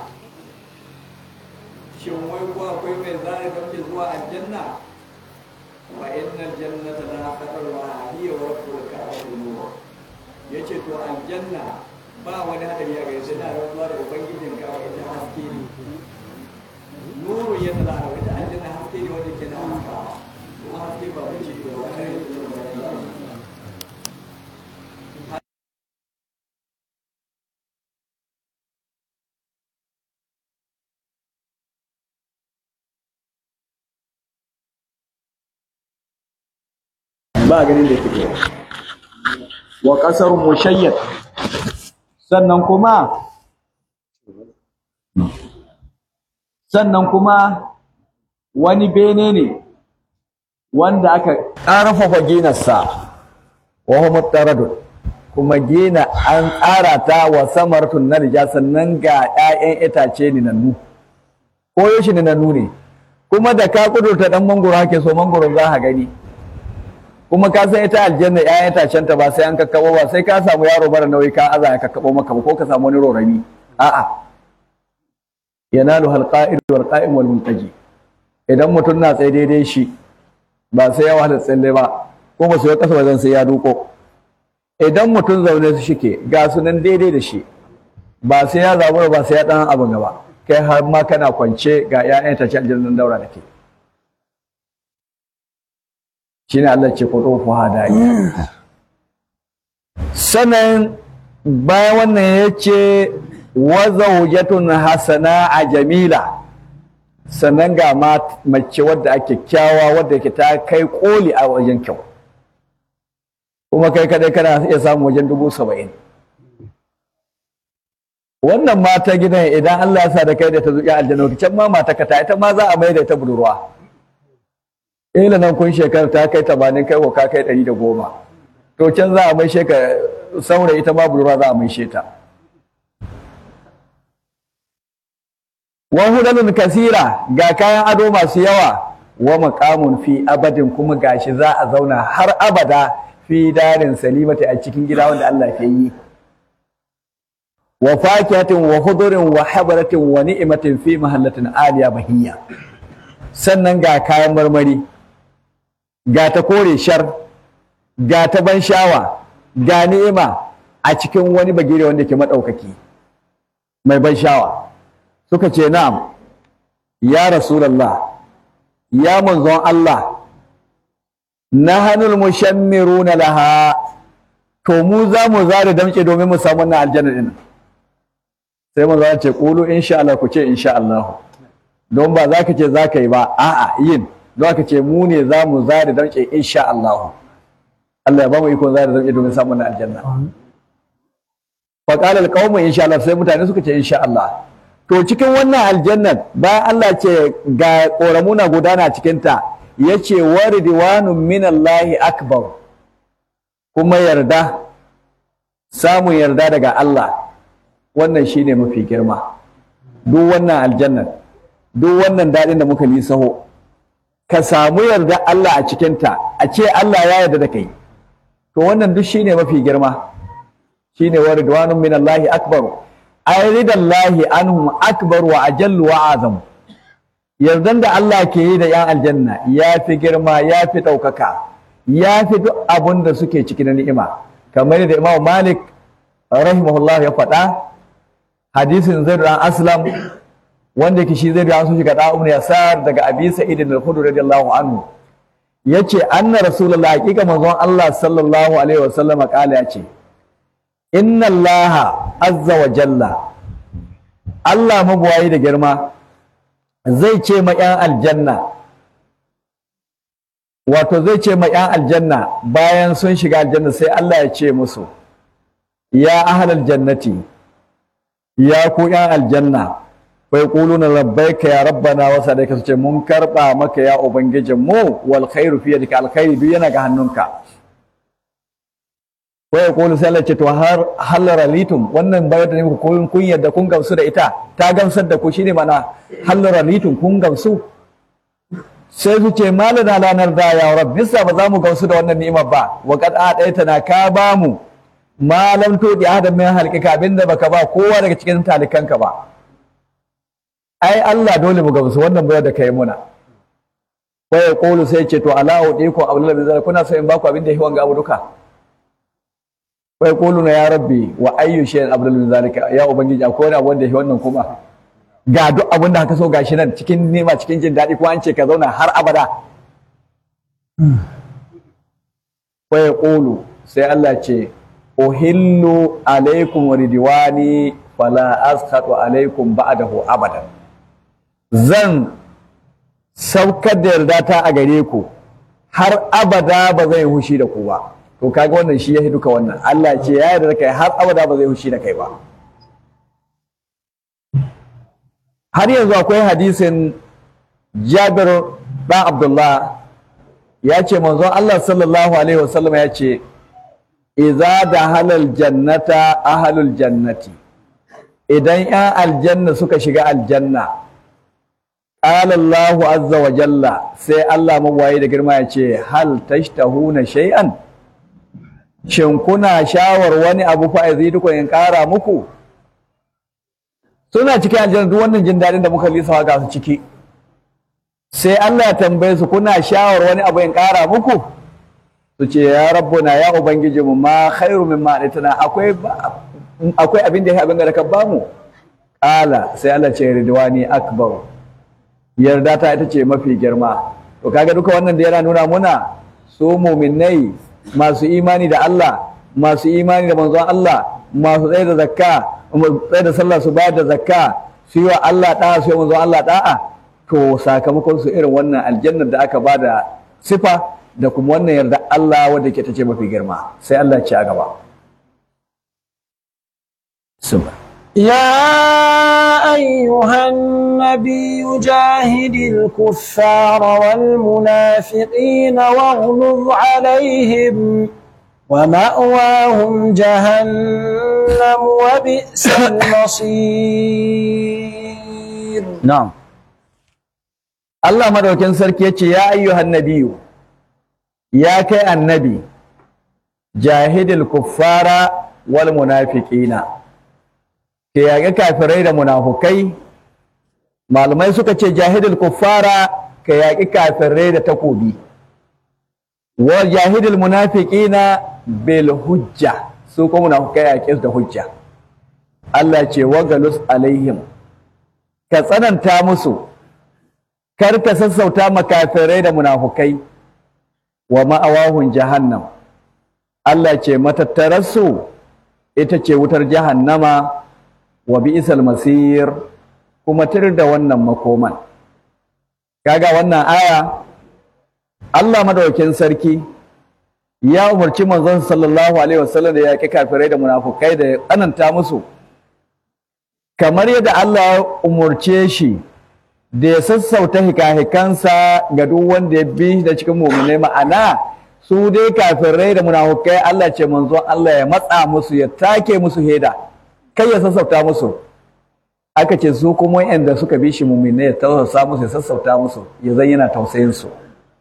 [SPEAKER 1] shin wai ko akwai mai zai gamke zuwa aljanna wa inna aljannata la qadarwa hiya wa rabbul ka'bah yace to aljanna ba wani hadari ya gaisa da rantsuwa da ubangijin ka ita haske ne nuru ya tala da ita aljanna haske ne wanda ke na haskawa kuma haske ba wuce da wani ba ganin da yake wa kasar mushayyad sannan kuma sannan kuma wani bene ne wanda aka ƙarfafa ginarsa wa huwa taradun kuma gina an tsara ta wa samartun narja sannan ga 'ya'yan itace ninannu ko yaushe ninannu ne kuma da ka kudurta dan mangoro hake so mangoro za ka gani kuma ka san ita aljanna 'ya'yan itacen ta ba sai an kakkabo ba sai ka samu yaro mara nauyi ka aza ya kakkabo maka ba ko ka samu wani rorami a'a yanalu halqa'id wal qa'im wal muntaji idan mutum na tsaye daidai shi ba sai ya wahala tsalle ba ko ba su yi kasa wajen sai ya duko idan mutum zaune su shike ga su nan daidai da shi ba sai ya zabura ba sai ya dan abu gaba kai har ma kana kwance ga 'ya'yan ta can jirgin daura da ke shine Allah ce kudu fu hadaya sanan bayan wannan yace wa zawjatun hasana a jamila sannan ga mace wadda ake kyawa wadda yake ta kai koli a wajen kyau kuma kai kadai kana iya samu wajen dubu saba'in wannan mata gidan idan Allah ya sa da kai da ta zuƙi aljanna can ma mata ka ta ita ma za a mai da ta budurwa ila nan kun shekara ta kai tamanin kai ko ka kai ɗari da goma to can za a mai sheka saurayi ita ma budurwa za a mai ta wa hudalun kasira ga kayan ado masu yawa wa maqamun fi abadin kuma gashi za a zauna har abada fi darin salimati a cikin gida wanda Allah ke yi wa fakihatin wa hudurin wa habaratin wa ni'matin fi mahallatin aliya bahiyya sannan ga kayan marmari ga ta kore shar ga ta ban shawa ga ni'ima a cikin wani bagire wanda ke madaukaki mai ban shawa suka ce na'am ya rasulullah ya manzon Allah nahanul mushammiruna laha to mu za mu zare damce domin mu samu wannan aljanna din sai manzo ya ce qulu insha Allah ku ce insha Allah don ba za ka ce za ka yi ba a'a yin don ka ce mu ne za mu zare damce insha Allah Allah ya ba mu iko zare damce domin samun wannan aljanna fa qala alqawmu insha Allah sai mutane suka ce insha Allah to cikin wannan aljannan bayan Allah ce ga koramuna gudana cikin ta yace waridwanun minallahi akbar kuma yarda samun yarda daga Allah wannan shine mafi girma duk wannan aljannan duk wannan daɗin da muka lisaho ka samu yarda Allah a cikinta a ce Allah ya yarda da kai to wannan duk shine mafi girma shine waridwanun minallahi akbar ay ridallahi anhum akbar wa ajallu wa azam yardan da Allah ke yi da yan aljanna ya fi girma ya fi ɗaukaka ya fi duk abun da suke ciki na ni'ima kamar da Imam Malik rahimahullah ya faɗa hadisin Zaid dan Aslam wanda yake shi Zaid dan su shiga da Ibn Yasar daga Abi Sa'id al-Khudri radiyallahu anhu yace anna rasulullah hakika manzon Allah sallallahu alaihi wasallam kala yace inna Allah azza wa jalla Allah mabuwayi da girma zai ce ma 'yan aljanna wato zai ce ma 'yan aljanna bayan sun shiga aljanna sai Allah ya ce musu ya ahlal jannati ya ku 'yan aljanna bai kuluna labbaika ya rabbana wa sadaka su ce mun karba maka ya ubangijin mu wal khairu fi yadika alkhairi duk yana ga hannunka wa yaqulu sai Allah ce to har halara litum wannan bayar da ne kun kun yadda kun gamsu da ita ta gamsar da ku shine mana halara litum kun gamsu sai su ce malana lanar da ya rabbi bisa ba za mu gamsu da wannan ni'imar ba wa qad adaita na ka ba mu malam to di adam min halqika abinda baka ba kowa daga cikin talikanka ba ai Allah dole mu gamsu wannan bayar da kai muna wa yaqulu sai ce to ala udiku abdullah bin zalika kuna so in baku abinda yahi wanga abu duka wa yaquluna ya rabbi wa ayyu shay'in abdul min zalika ya ubangiji akwai wani abu wanda yahi wannan kuma ga duk abin da ka so gashi nan cikin nema cikin jin daɗi ko an ce ka zauna har abada wa yaqulu sai Allah ce uhillu alaikum ridwani fala askhatu alaikum ba'dahu abadan zan saukar da yarda ta a gare ku har abada ba zai hushi da ku ba to kaga wannan shi ya duka wannan Allah ce ya yarda da kai har abada ba zai hushi da kai ba har yanzu akwai hadisin Jabir ɗan Abdullah ya ce manzon Allah sallallahu alaihi wasallam ya ce idza halal jannata ahlul jannati idan 'yan aljanna suka shiga aljanna qala Allahu azza wa jalla sai Allah magwaye da girma ya ce hal tashtahuna shay'an shin kuna shawar wani abu fa azidukum in ƙara muku suna cikin aljanna duk wannan jin daɗin da muka lisa ga su ciki sai Allah ya tambaye su kuna shawar wani abu in ƙara muku su ce ya rabbuna ya ubangiji mu ma khairu mimma atana akwai akwai abin da ya abin da ka bamu qala sai Allah ce ridwani akbar yarda ta ita ce mafi girma to kaga duka wannan da yana nuna muna su mu'minai masu imani da Allah masu imani da manzon Allah masu tsaye da zakka tsaye da sallah su bayar da zakka su yi wa Allah da'a su yi manzon Allah da'a to sakamakon su irin wannan aljannar da aka ba da sifa da kuma wannan yarda Allah wadda ke ta ce mafi girma sai Allah ce a gaba Suma.
[SPEAKER 2] يا أيها النبي جاهد الكفار والمنافقين واغلظ عليهم ومأواهم جهنم وبئس المصير
[SPEAKER 1] Na'am. Allah madaukin sarki ya ce ya ayyuhan nabiyu ya kai annabi jahidil kuffara wal munafiqina ke yaƙi kafirai da munafukai malamai suka ce jahidil kuffara ka yaƙi kafirai da takobi wa jahidil munafiqina bil hujja su kuma munafukai yaƙi su da hujja Allah ce wagalus alaihim ka tsananta musu kar ka sassauta makafirai da munafukai wa ma'awahun jahannam Allah ce matattararsu ita ce wutar jahannama wa bi'sal masir kuma tir da wannan makoman kaga wannan aya Allah madaukakin sarki ya umarci manzon sallallahu alaihi wasallam da yaƙi kafirai da munafukai da ya tsananta musu kamar yadda Allah ya umurce shi da ya sassauta hikahikansa ga duk wanda ya bi da cikin muminai ma'ana su dai kafirai da munafukai Allah ce manzo Allah ya matsa musu ya take musu heda kai ya sassauta musu aka ce su kuma yanda suka bi shi muminai ya tausasa musu ya sassauta musu ya zan yana tausayin su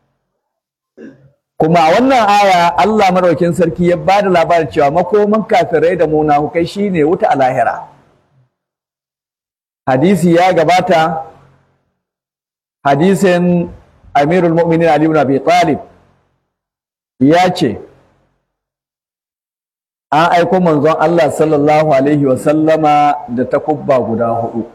[SPEAKER 1] kuma a wannan aya Allah madaukin sarki ya ba da labarin cewa makoman kafirai da munafukai shine wuta a lahira hadisi ya gabata hadisin amirul mu'minin Ali ibn Abi Talib ya ce an aiko manzon Allah sallallahu alaihi wa sallama da takubba guda hudu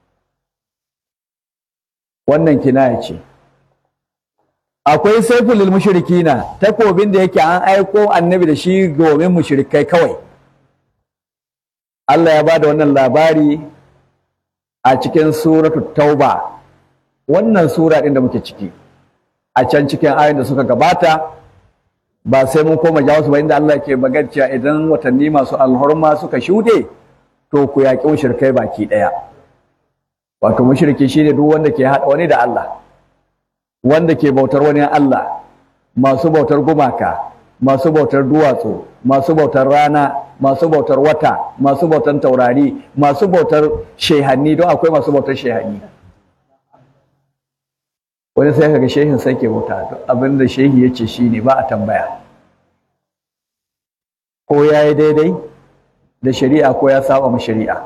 [SPEAKER 1] wannan kinaya ce akwai saiful lil mushrikina takobin da yake an aiko annabi da shi domin mushrikai kawai Allah ya bada wannan labari a cikin suratu tauba wannan sura ɗin da muke ciki a can cikin ayoyin da suka gabata ba sai mun koma jawo su ba inda Allah ke magana cewa idan watanni masu alhorma suka shuɗe to ku yaƙi mushrikai baki ɗaya wato mushriki shine duk wanda ke haɗa wani da Allah wanda ke bautar wani Allah masu bautar gumaka masu bautar duwatsu masu bautar rana masu bautar wata masu bautar taurari masu bautar shehanni don akwai masu bautar shehanni wani sai kaga shehin sai ke bauta duk abin da shehi ya ce shi ne ba a tambaya ko ya yi daidai da shari'a ko ya saba ma shari'a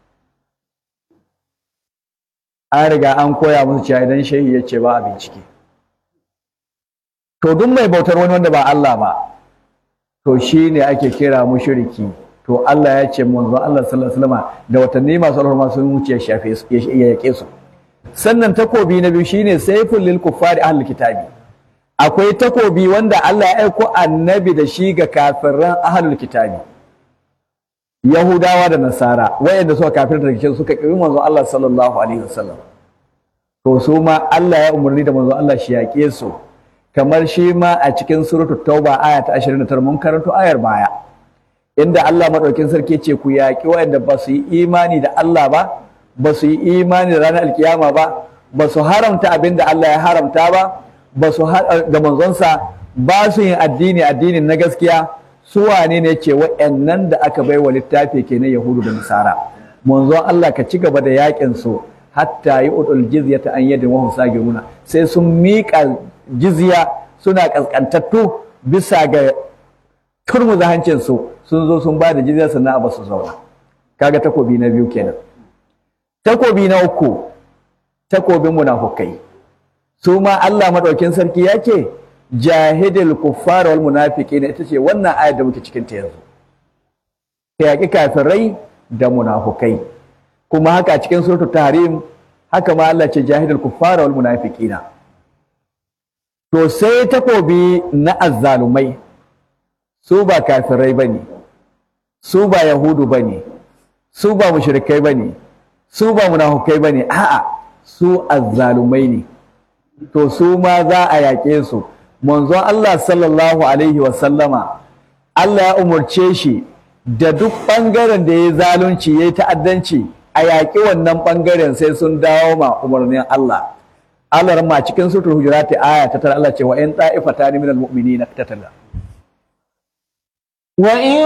[SPEAKER 1] an riga an koya musu cewa idan shehi ya ce ba a bincike to duk mai bautar wani wanda ba Allah ba to shi ne ake kira mushriki to Allah ya ce manzo Allah sallallahu alaihi wasallam da watanni masu alhurma sun wuce ya shafe su ya yake su sannan takobi na biyu shine sayful lil kuffari ahlul kitabi akwai takobi wanda Allah ya aiko annabi da shi ga kafiran ahlul kitabi Yahudawa da Nasara wayanda suka kafirta da cikin suka kibi manzo Allah sallallahu alaihi wasallam to su ma Allah ya umarni da manzo Allah shi yaƙe su kamar shi ma a cikin suratul tauba aya ta 29 mun karanto ayar baya inda Allah madaukin sarki ce ku yaƙi wayanda ba su yi imani da Allah ba ba su yi imani da ranar alkiyama ba ba su haramta abin da Allah ya haramta ba ba su da manzonsa ba su yin addini addinin na gaskiya su wane ne ce wa'annan da aka bai wa littafi kenan yahudu da nasara manzon Allah ka ci gaba da yakin su hatta yi udul jizyata an yadda wahum sagiruna sai sun miƙa jizya suna kaskantattu bisa ga turmuza hancin su sun zo sun ba da jizya sannan a basu zauna kaga takobi na biyu kenan takobi na uku takobin munafukai su ma Allah madaukin sarki ya ce jahidil kuffar wal munafiqina ita ce wannan ayar da muke cikin ta yanzu ka yaki kafirai da munafukai kuma haka cikin suratul tahrim haka ma Allah ce jahidil kuffar wal munafiqina to sai takobi na azzalumai su ba kafirai bane su ba yahudu bane su ba mushrikai bane su ba munafukai bane a'a su azzalumai ne to su ma za a yaƙe su manzon Allah sallallahu alaihi wasallama Allah ya umarce shi da duk ɓangaren da ya zalunci ya yi ta'addanci a yaƙi wannan ɓangaren sai sun dawo ma umarnin Allah Allah ma cikin sutur hujurati aya ta tara Allah ce wa in ta'ifata ni minal mu'minina tatala
[SPEAKER 2] وإن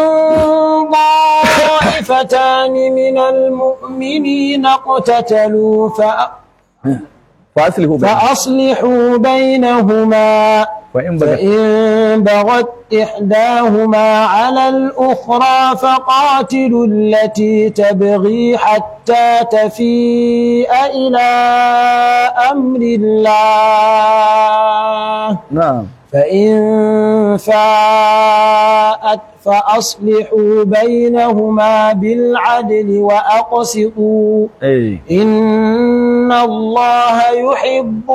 [SPEAKER 2] طائفتان من المؤمنين اقتتلوا فأ...
[SPEAKER 1] فأصلحوا بينهم
[SPEAKER 2] فأصلحوا بينهما
[SPEAKER 1] وإن بغت
[SPEAKER 2] فإن بغت إحداهما على الأخرى فقاتلوا التي تبغي حتى تفيء إلى أمر الله
[SPEAKER 1] نعم
[SPEAKER 2] فإن فاءت فأصلحوا بينهما بالعدل وأقسطوا
[SPEAKER 1] أي
[SPEAKER 2] إن الله يحب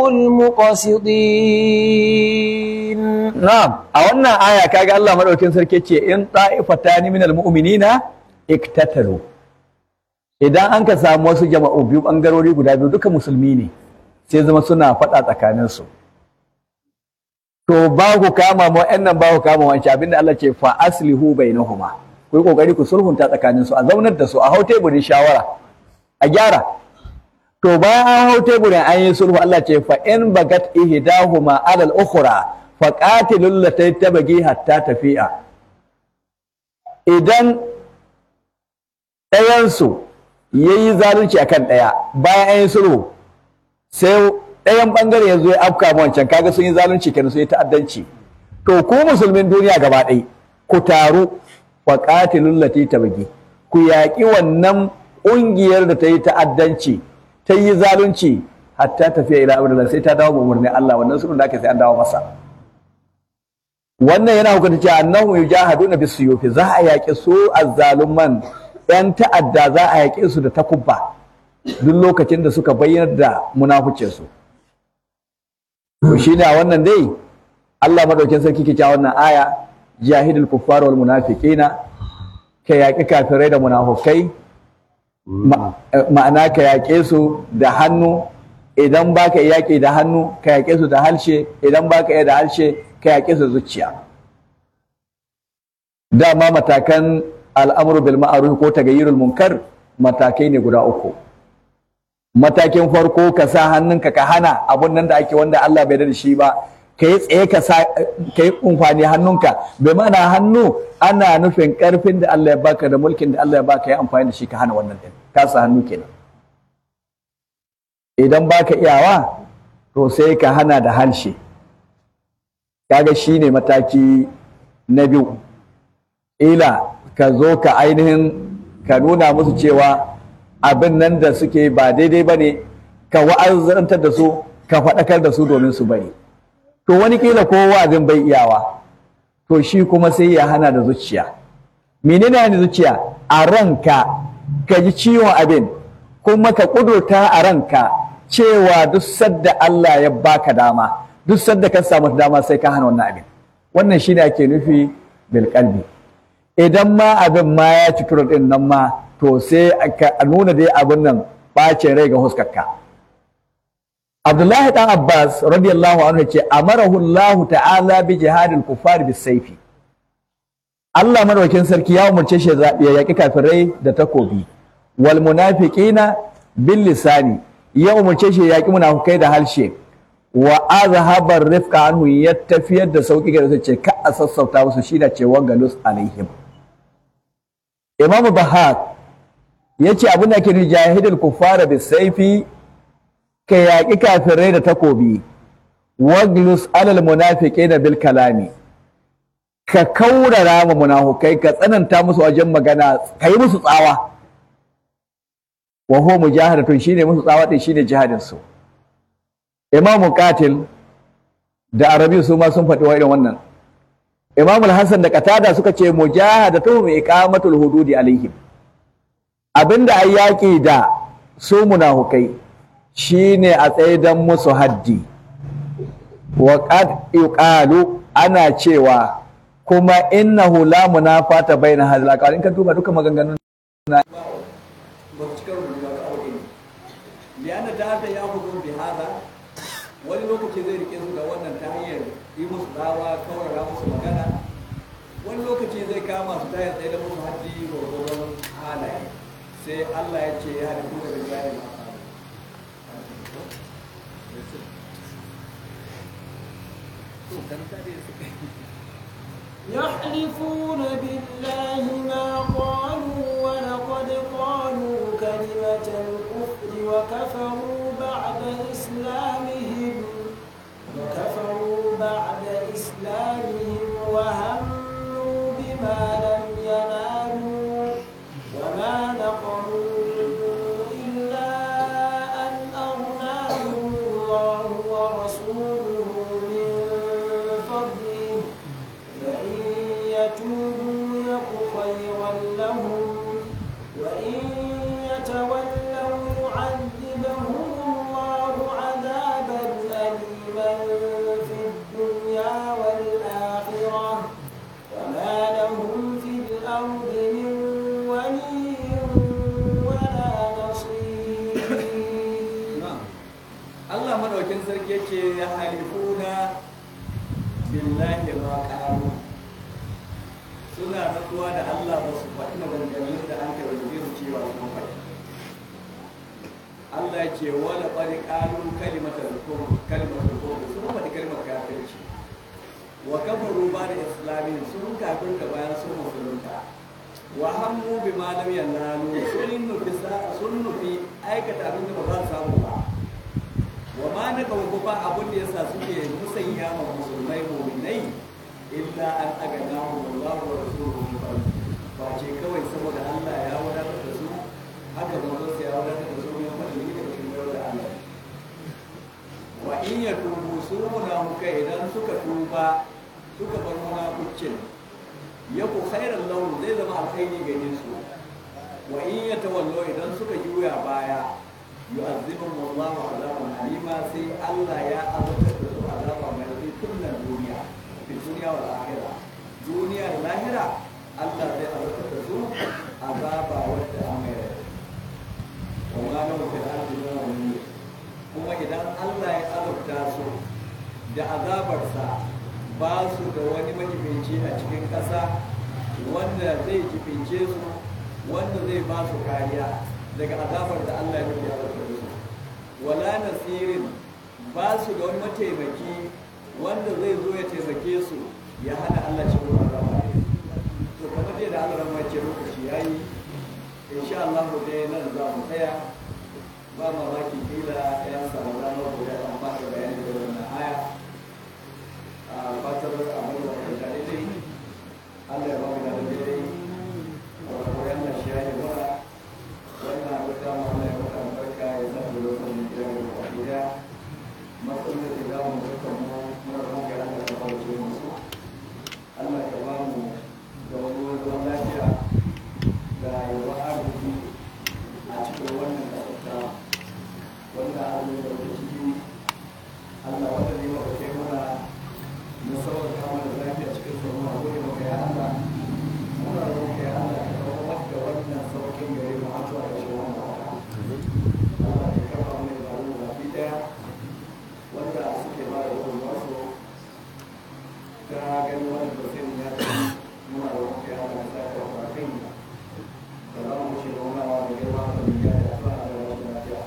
[SPEAKER 2] المقسطين
[SPEAKER 1] Na'am, a wannan aya kaga Allah madaukin sarki ce in ta'ifatani minal mu'minina iktatalu. Idan an ka samu wasu jama'u biyu bangarori guda biyu duka musulmi ne, sai zama suna faɗa tsakanin su. To ba ku kama mu nan ba ku kama wancan abinda Allah ce fa aslihu bainahuma. Ku yi kokari ku sulhunta tsakanin su, a zaunar da su, a hau teburin shawara, a gyara. To bayan an hau teburin an yi sulhu Allah ce fa in bagat ihdahuma alal ukhra faƙatilun latai tabagi hatta tafiya idan ɗayansu ya yi zalunci a kan ɗaya bayan an yi sulhu sai ɗayan ɓangare ya zo ya afka ma wancan kaga sun yi zalunci kenan sun yi ta'addanci to ku musulmin duniya gaba ɗaya ku taru faƙatilun latai tabagi ku yaƙi wannan ƙungiyar da ta yi ta'addanci ta yi zalunci hatta tafiya ila abin sai ta dawo umarnin Allah wannan sulhun da aka sai an dawo masa wannan yana hukunta cewa annahu yujahaduna bisuyufi za a yaƙi su azzaluman yan ta'adda za a yaƙe su da takubba duk lokacin da suka bayyana da munafucin su to shine a wannan dai Allah madaukin sarki ke cewa wannan aya jahidul kuffar wal munafiqina ka yaƙi kafirai da munafukai ma'ana ka yaƙe su da hannu idan baka yaƙi da hannu ka yaƙe su da harshe idan baka iya da harshe ka yaƙe su zuciya dama matakan al'amuru bil ma'ruf ko tagayyurul munkar matakai ne guda uku matakin farko ka sa hannunka ka hana abun nan da ake wanda Allah bai da shi ba ka yi tsaye ka sa ka yi umfani hannunka bai mana hannu ana nufin karfin da Allah ya baka da mulkin da Allah ya baka ya amfani da shi ka hana wannan din ka sa hannu kenan idan baka iyawa to sai ka hana da harshe kaga shine mataki na biyu ila ka zo ka ainihin ka nuna musu cewa abin nan da suke ba daidai ba ne ka wa'azantar da su ka faɗakar da su domin su bari to wani kila ko wa'azin bai iyawa to shi kuma sai ya hana da zuciya menene hana zuciya a ranka ka ji ciwon abin kuma ka ƙudurta a ranka cewa duk sadda Allah ya baka dama duk sadda ka samu dama sai ka hana wannan abin wannan shine ake nufi bil qalbi idan ma abin ma ya ci turo din nan ma to sai a nuna dai abin nan bacin rai ga huskarka Abdullahi dan Abbas radiyallahu anhu ce amarahu Allah ta'ala bi jihadil kufar bis saifi Allah madaukakin sarki ya umarce shi ya yaki kafirai da takobi wal munafiqina bil lisani ya umarce shi ya ki munafukai da harshe wa azhabar rifqa anhu ya tafiyar da sauki ga ce ka a sassauta musu shi da ce wangalus alaihim imam bahak yace abin da ke ni jahidul kuffara bis saifi ka yaƙi kafirai da takobi waglus alal munafiqina bil kalami ka kaurara ma munafukai ka tsananta musu wajen magana ka yi musu tsawa wa huwa mujahadatun shine musu tsawa din shine jihadin su imamu qatil da arabi su ma sun faɗi wa irin wannan imamu al-hasan da qatada suka ce mujahadatu bi iqamatul hududi alaihim abinda ai yaki da su munafukai shine a tsaidan musu haddi wa qad yuqalu ana cewa kuma innahu la munafata baina hadhihi al in ka duba duka maganganun na
[SPEAKER 3] liana ta hada ya hudu bi hada wani lokaci zai rike su da wannan ta hanyar yi musu dawa kawarra musu magana wani lokaci zai kama su ta tsaye da musu haddi gwargwaron halaye sai Allah ya ce ya halittu daga jari
[SPEAKER 2] يحلفون بالله ما قالوا ولقد قالوا كلمة الكفر وكفروا بعد إسلامهم وكفروا بعد إسلامهم وهموا بما لم ينالوا وما نقموا إلا أن أغناهم الله ورسوله من فضله فإن يتوبوا يك خيرا لهم وإن يتولوا يعذبهم الله عذابا أليما في الدنيا والآخرة وما لهم في الأرض من ولي ولا نصير
[SPEAKER 3] Allah madaukin sarki yake ya halifuna billahi ma qalu suna rantsuwa da Allah ba su faɗi maganganun da an kai su cewa sun faɗi Allah ya ce wala qad qalu kalimatal kufr kalimatal kufr sun faɗi kalmar kafirci wa kafaru ba da islamin sun kafirta bayan sun musulunta wa hammu bima lam yanalu sun nufi sun nufi aikata abin da ba za su samu ba wa ma na kawo ba abin da yasa suke musanya ma musulmai mu'minai illa an agana mu wallahu wa rasuluhu min fadli ba ce kawai saboda Allah ya wadatar da su haka manzon sa ya wadatar da su min fadli da cikin yau da Allah wa in ya tubu su munafuka idan suka tuba suka bar munafucin yaku khairan lahum zai zama alkhairi gare su wa in ya tawallo idan suka juya baya yu'azzibuhum Allahu azaban alima sai Allah ya azabtar da su azaba mai rabi kullum duniya fi duniya wal akhirah duniya da lahira Allah zai azabtar da su azaba wadda an mai rabi wa ma lahu fil ardi min wali kuma idan Allah ya azabta su da azabarsa ba su da wani majibinci a cikin ƙasa wanda zai jibince su wanda zai ba su kariya daga azabar da Allah ya nufi a da su wala nasirin ba su da wani mataimaki wanda zai zo ya taimake su ya hana Allah ci ruwa azaba to kamar dai da Allah ran ce lokaci yayi insha Allah dai nan za mu tsaya ba mamaki kila ya samu ranar da ya ba da bayani da wannan aya a fatar abin da ka tare dai Allah ya ba mu da dai wa koyan da shi ya yi mana wannan abu da mu Allah ya maka barka ya sa da lokacin da ya yi gida matsalolin da za mu duka mu muna da muka Allah ya kawo ce musu Allah ya ba mu da wani ruwan lafiya da yawa arziki a cikin wannan kasarta wanda Allah ya kawo ciki Allah wanda ne wa kai muna na sauran kama da lafiya cikin sauran a gode maka ya Allah muna roƙa ya Allah ka kawo maka wannan sauƙin gare mu har zuwa ƙarshen wannan wata Allah ya kafa mu da mu baki daya wanda suke ba da gudun wasu ta gani wannan tafsirin ya ce muna roƙa ya Allah ka sa ka kai da za mu ci da wani da girma da duniya da fara da wasu lafiya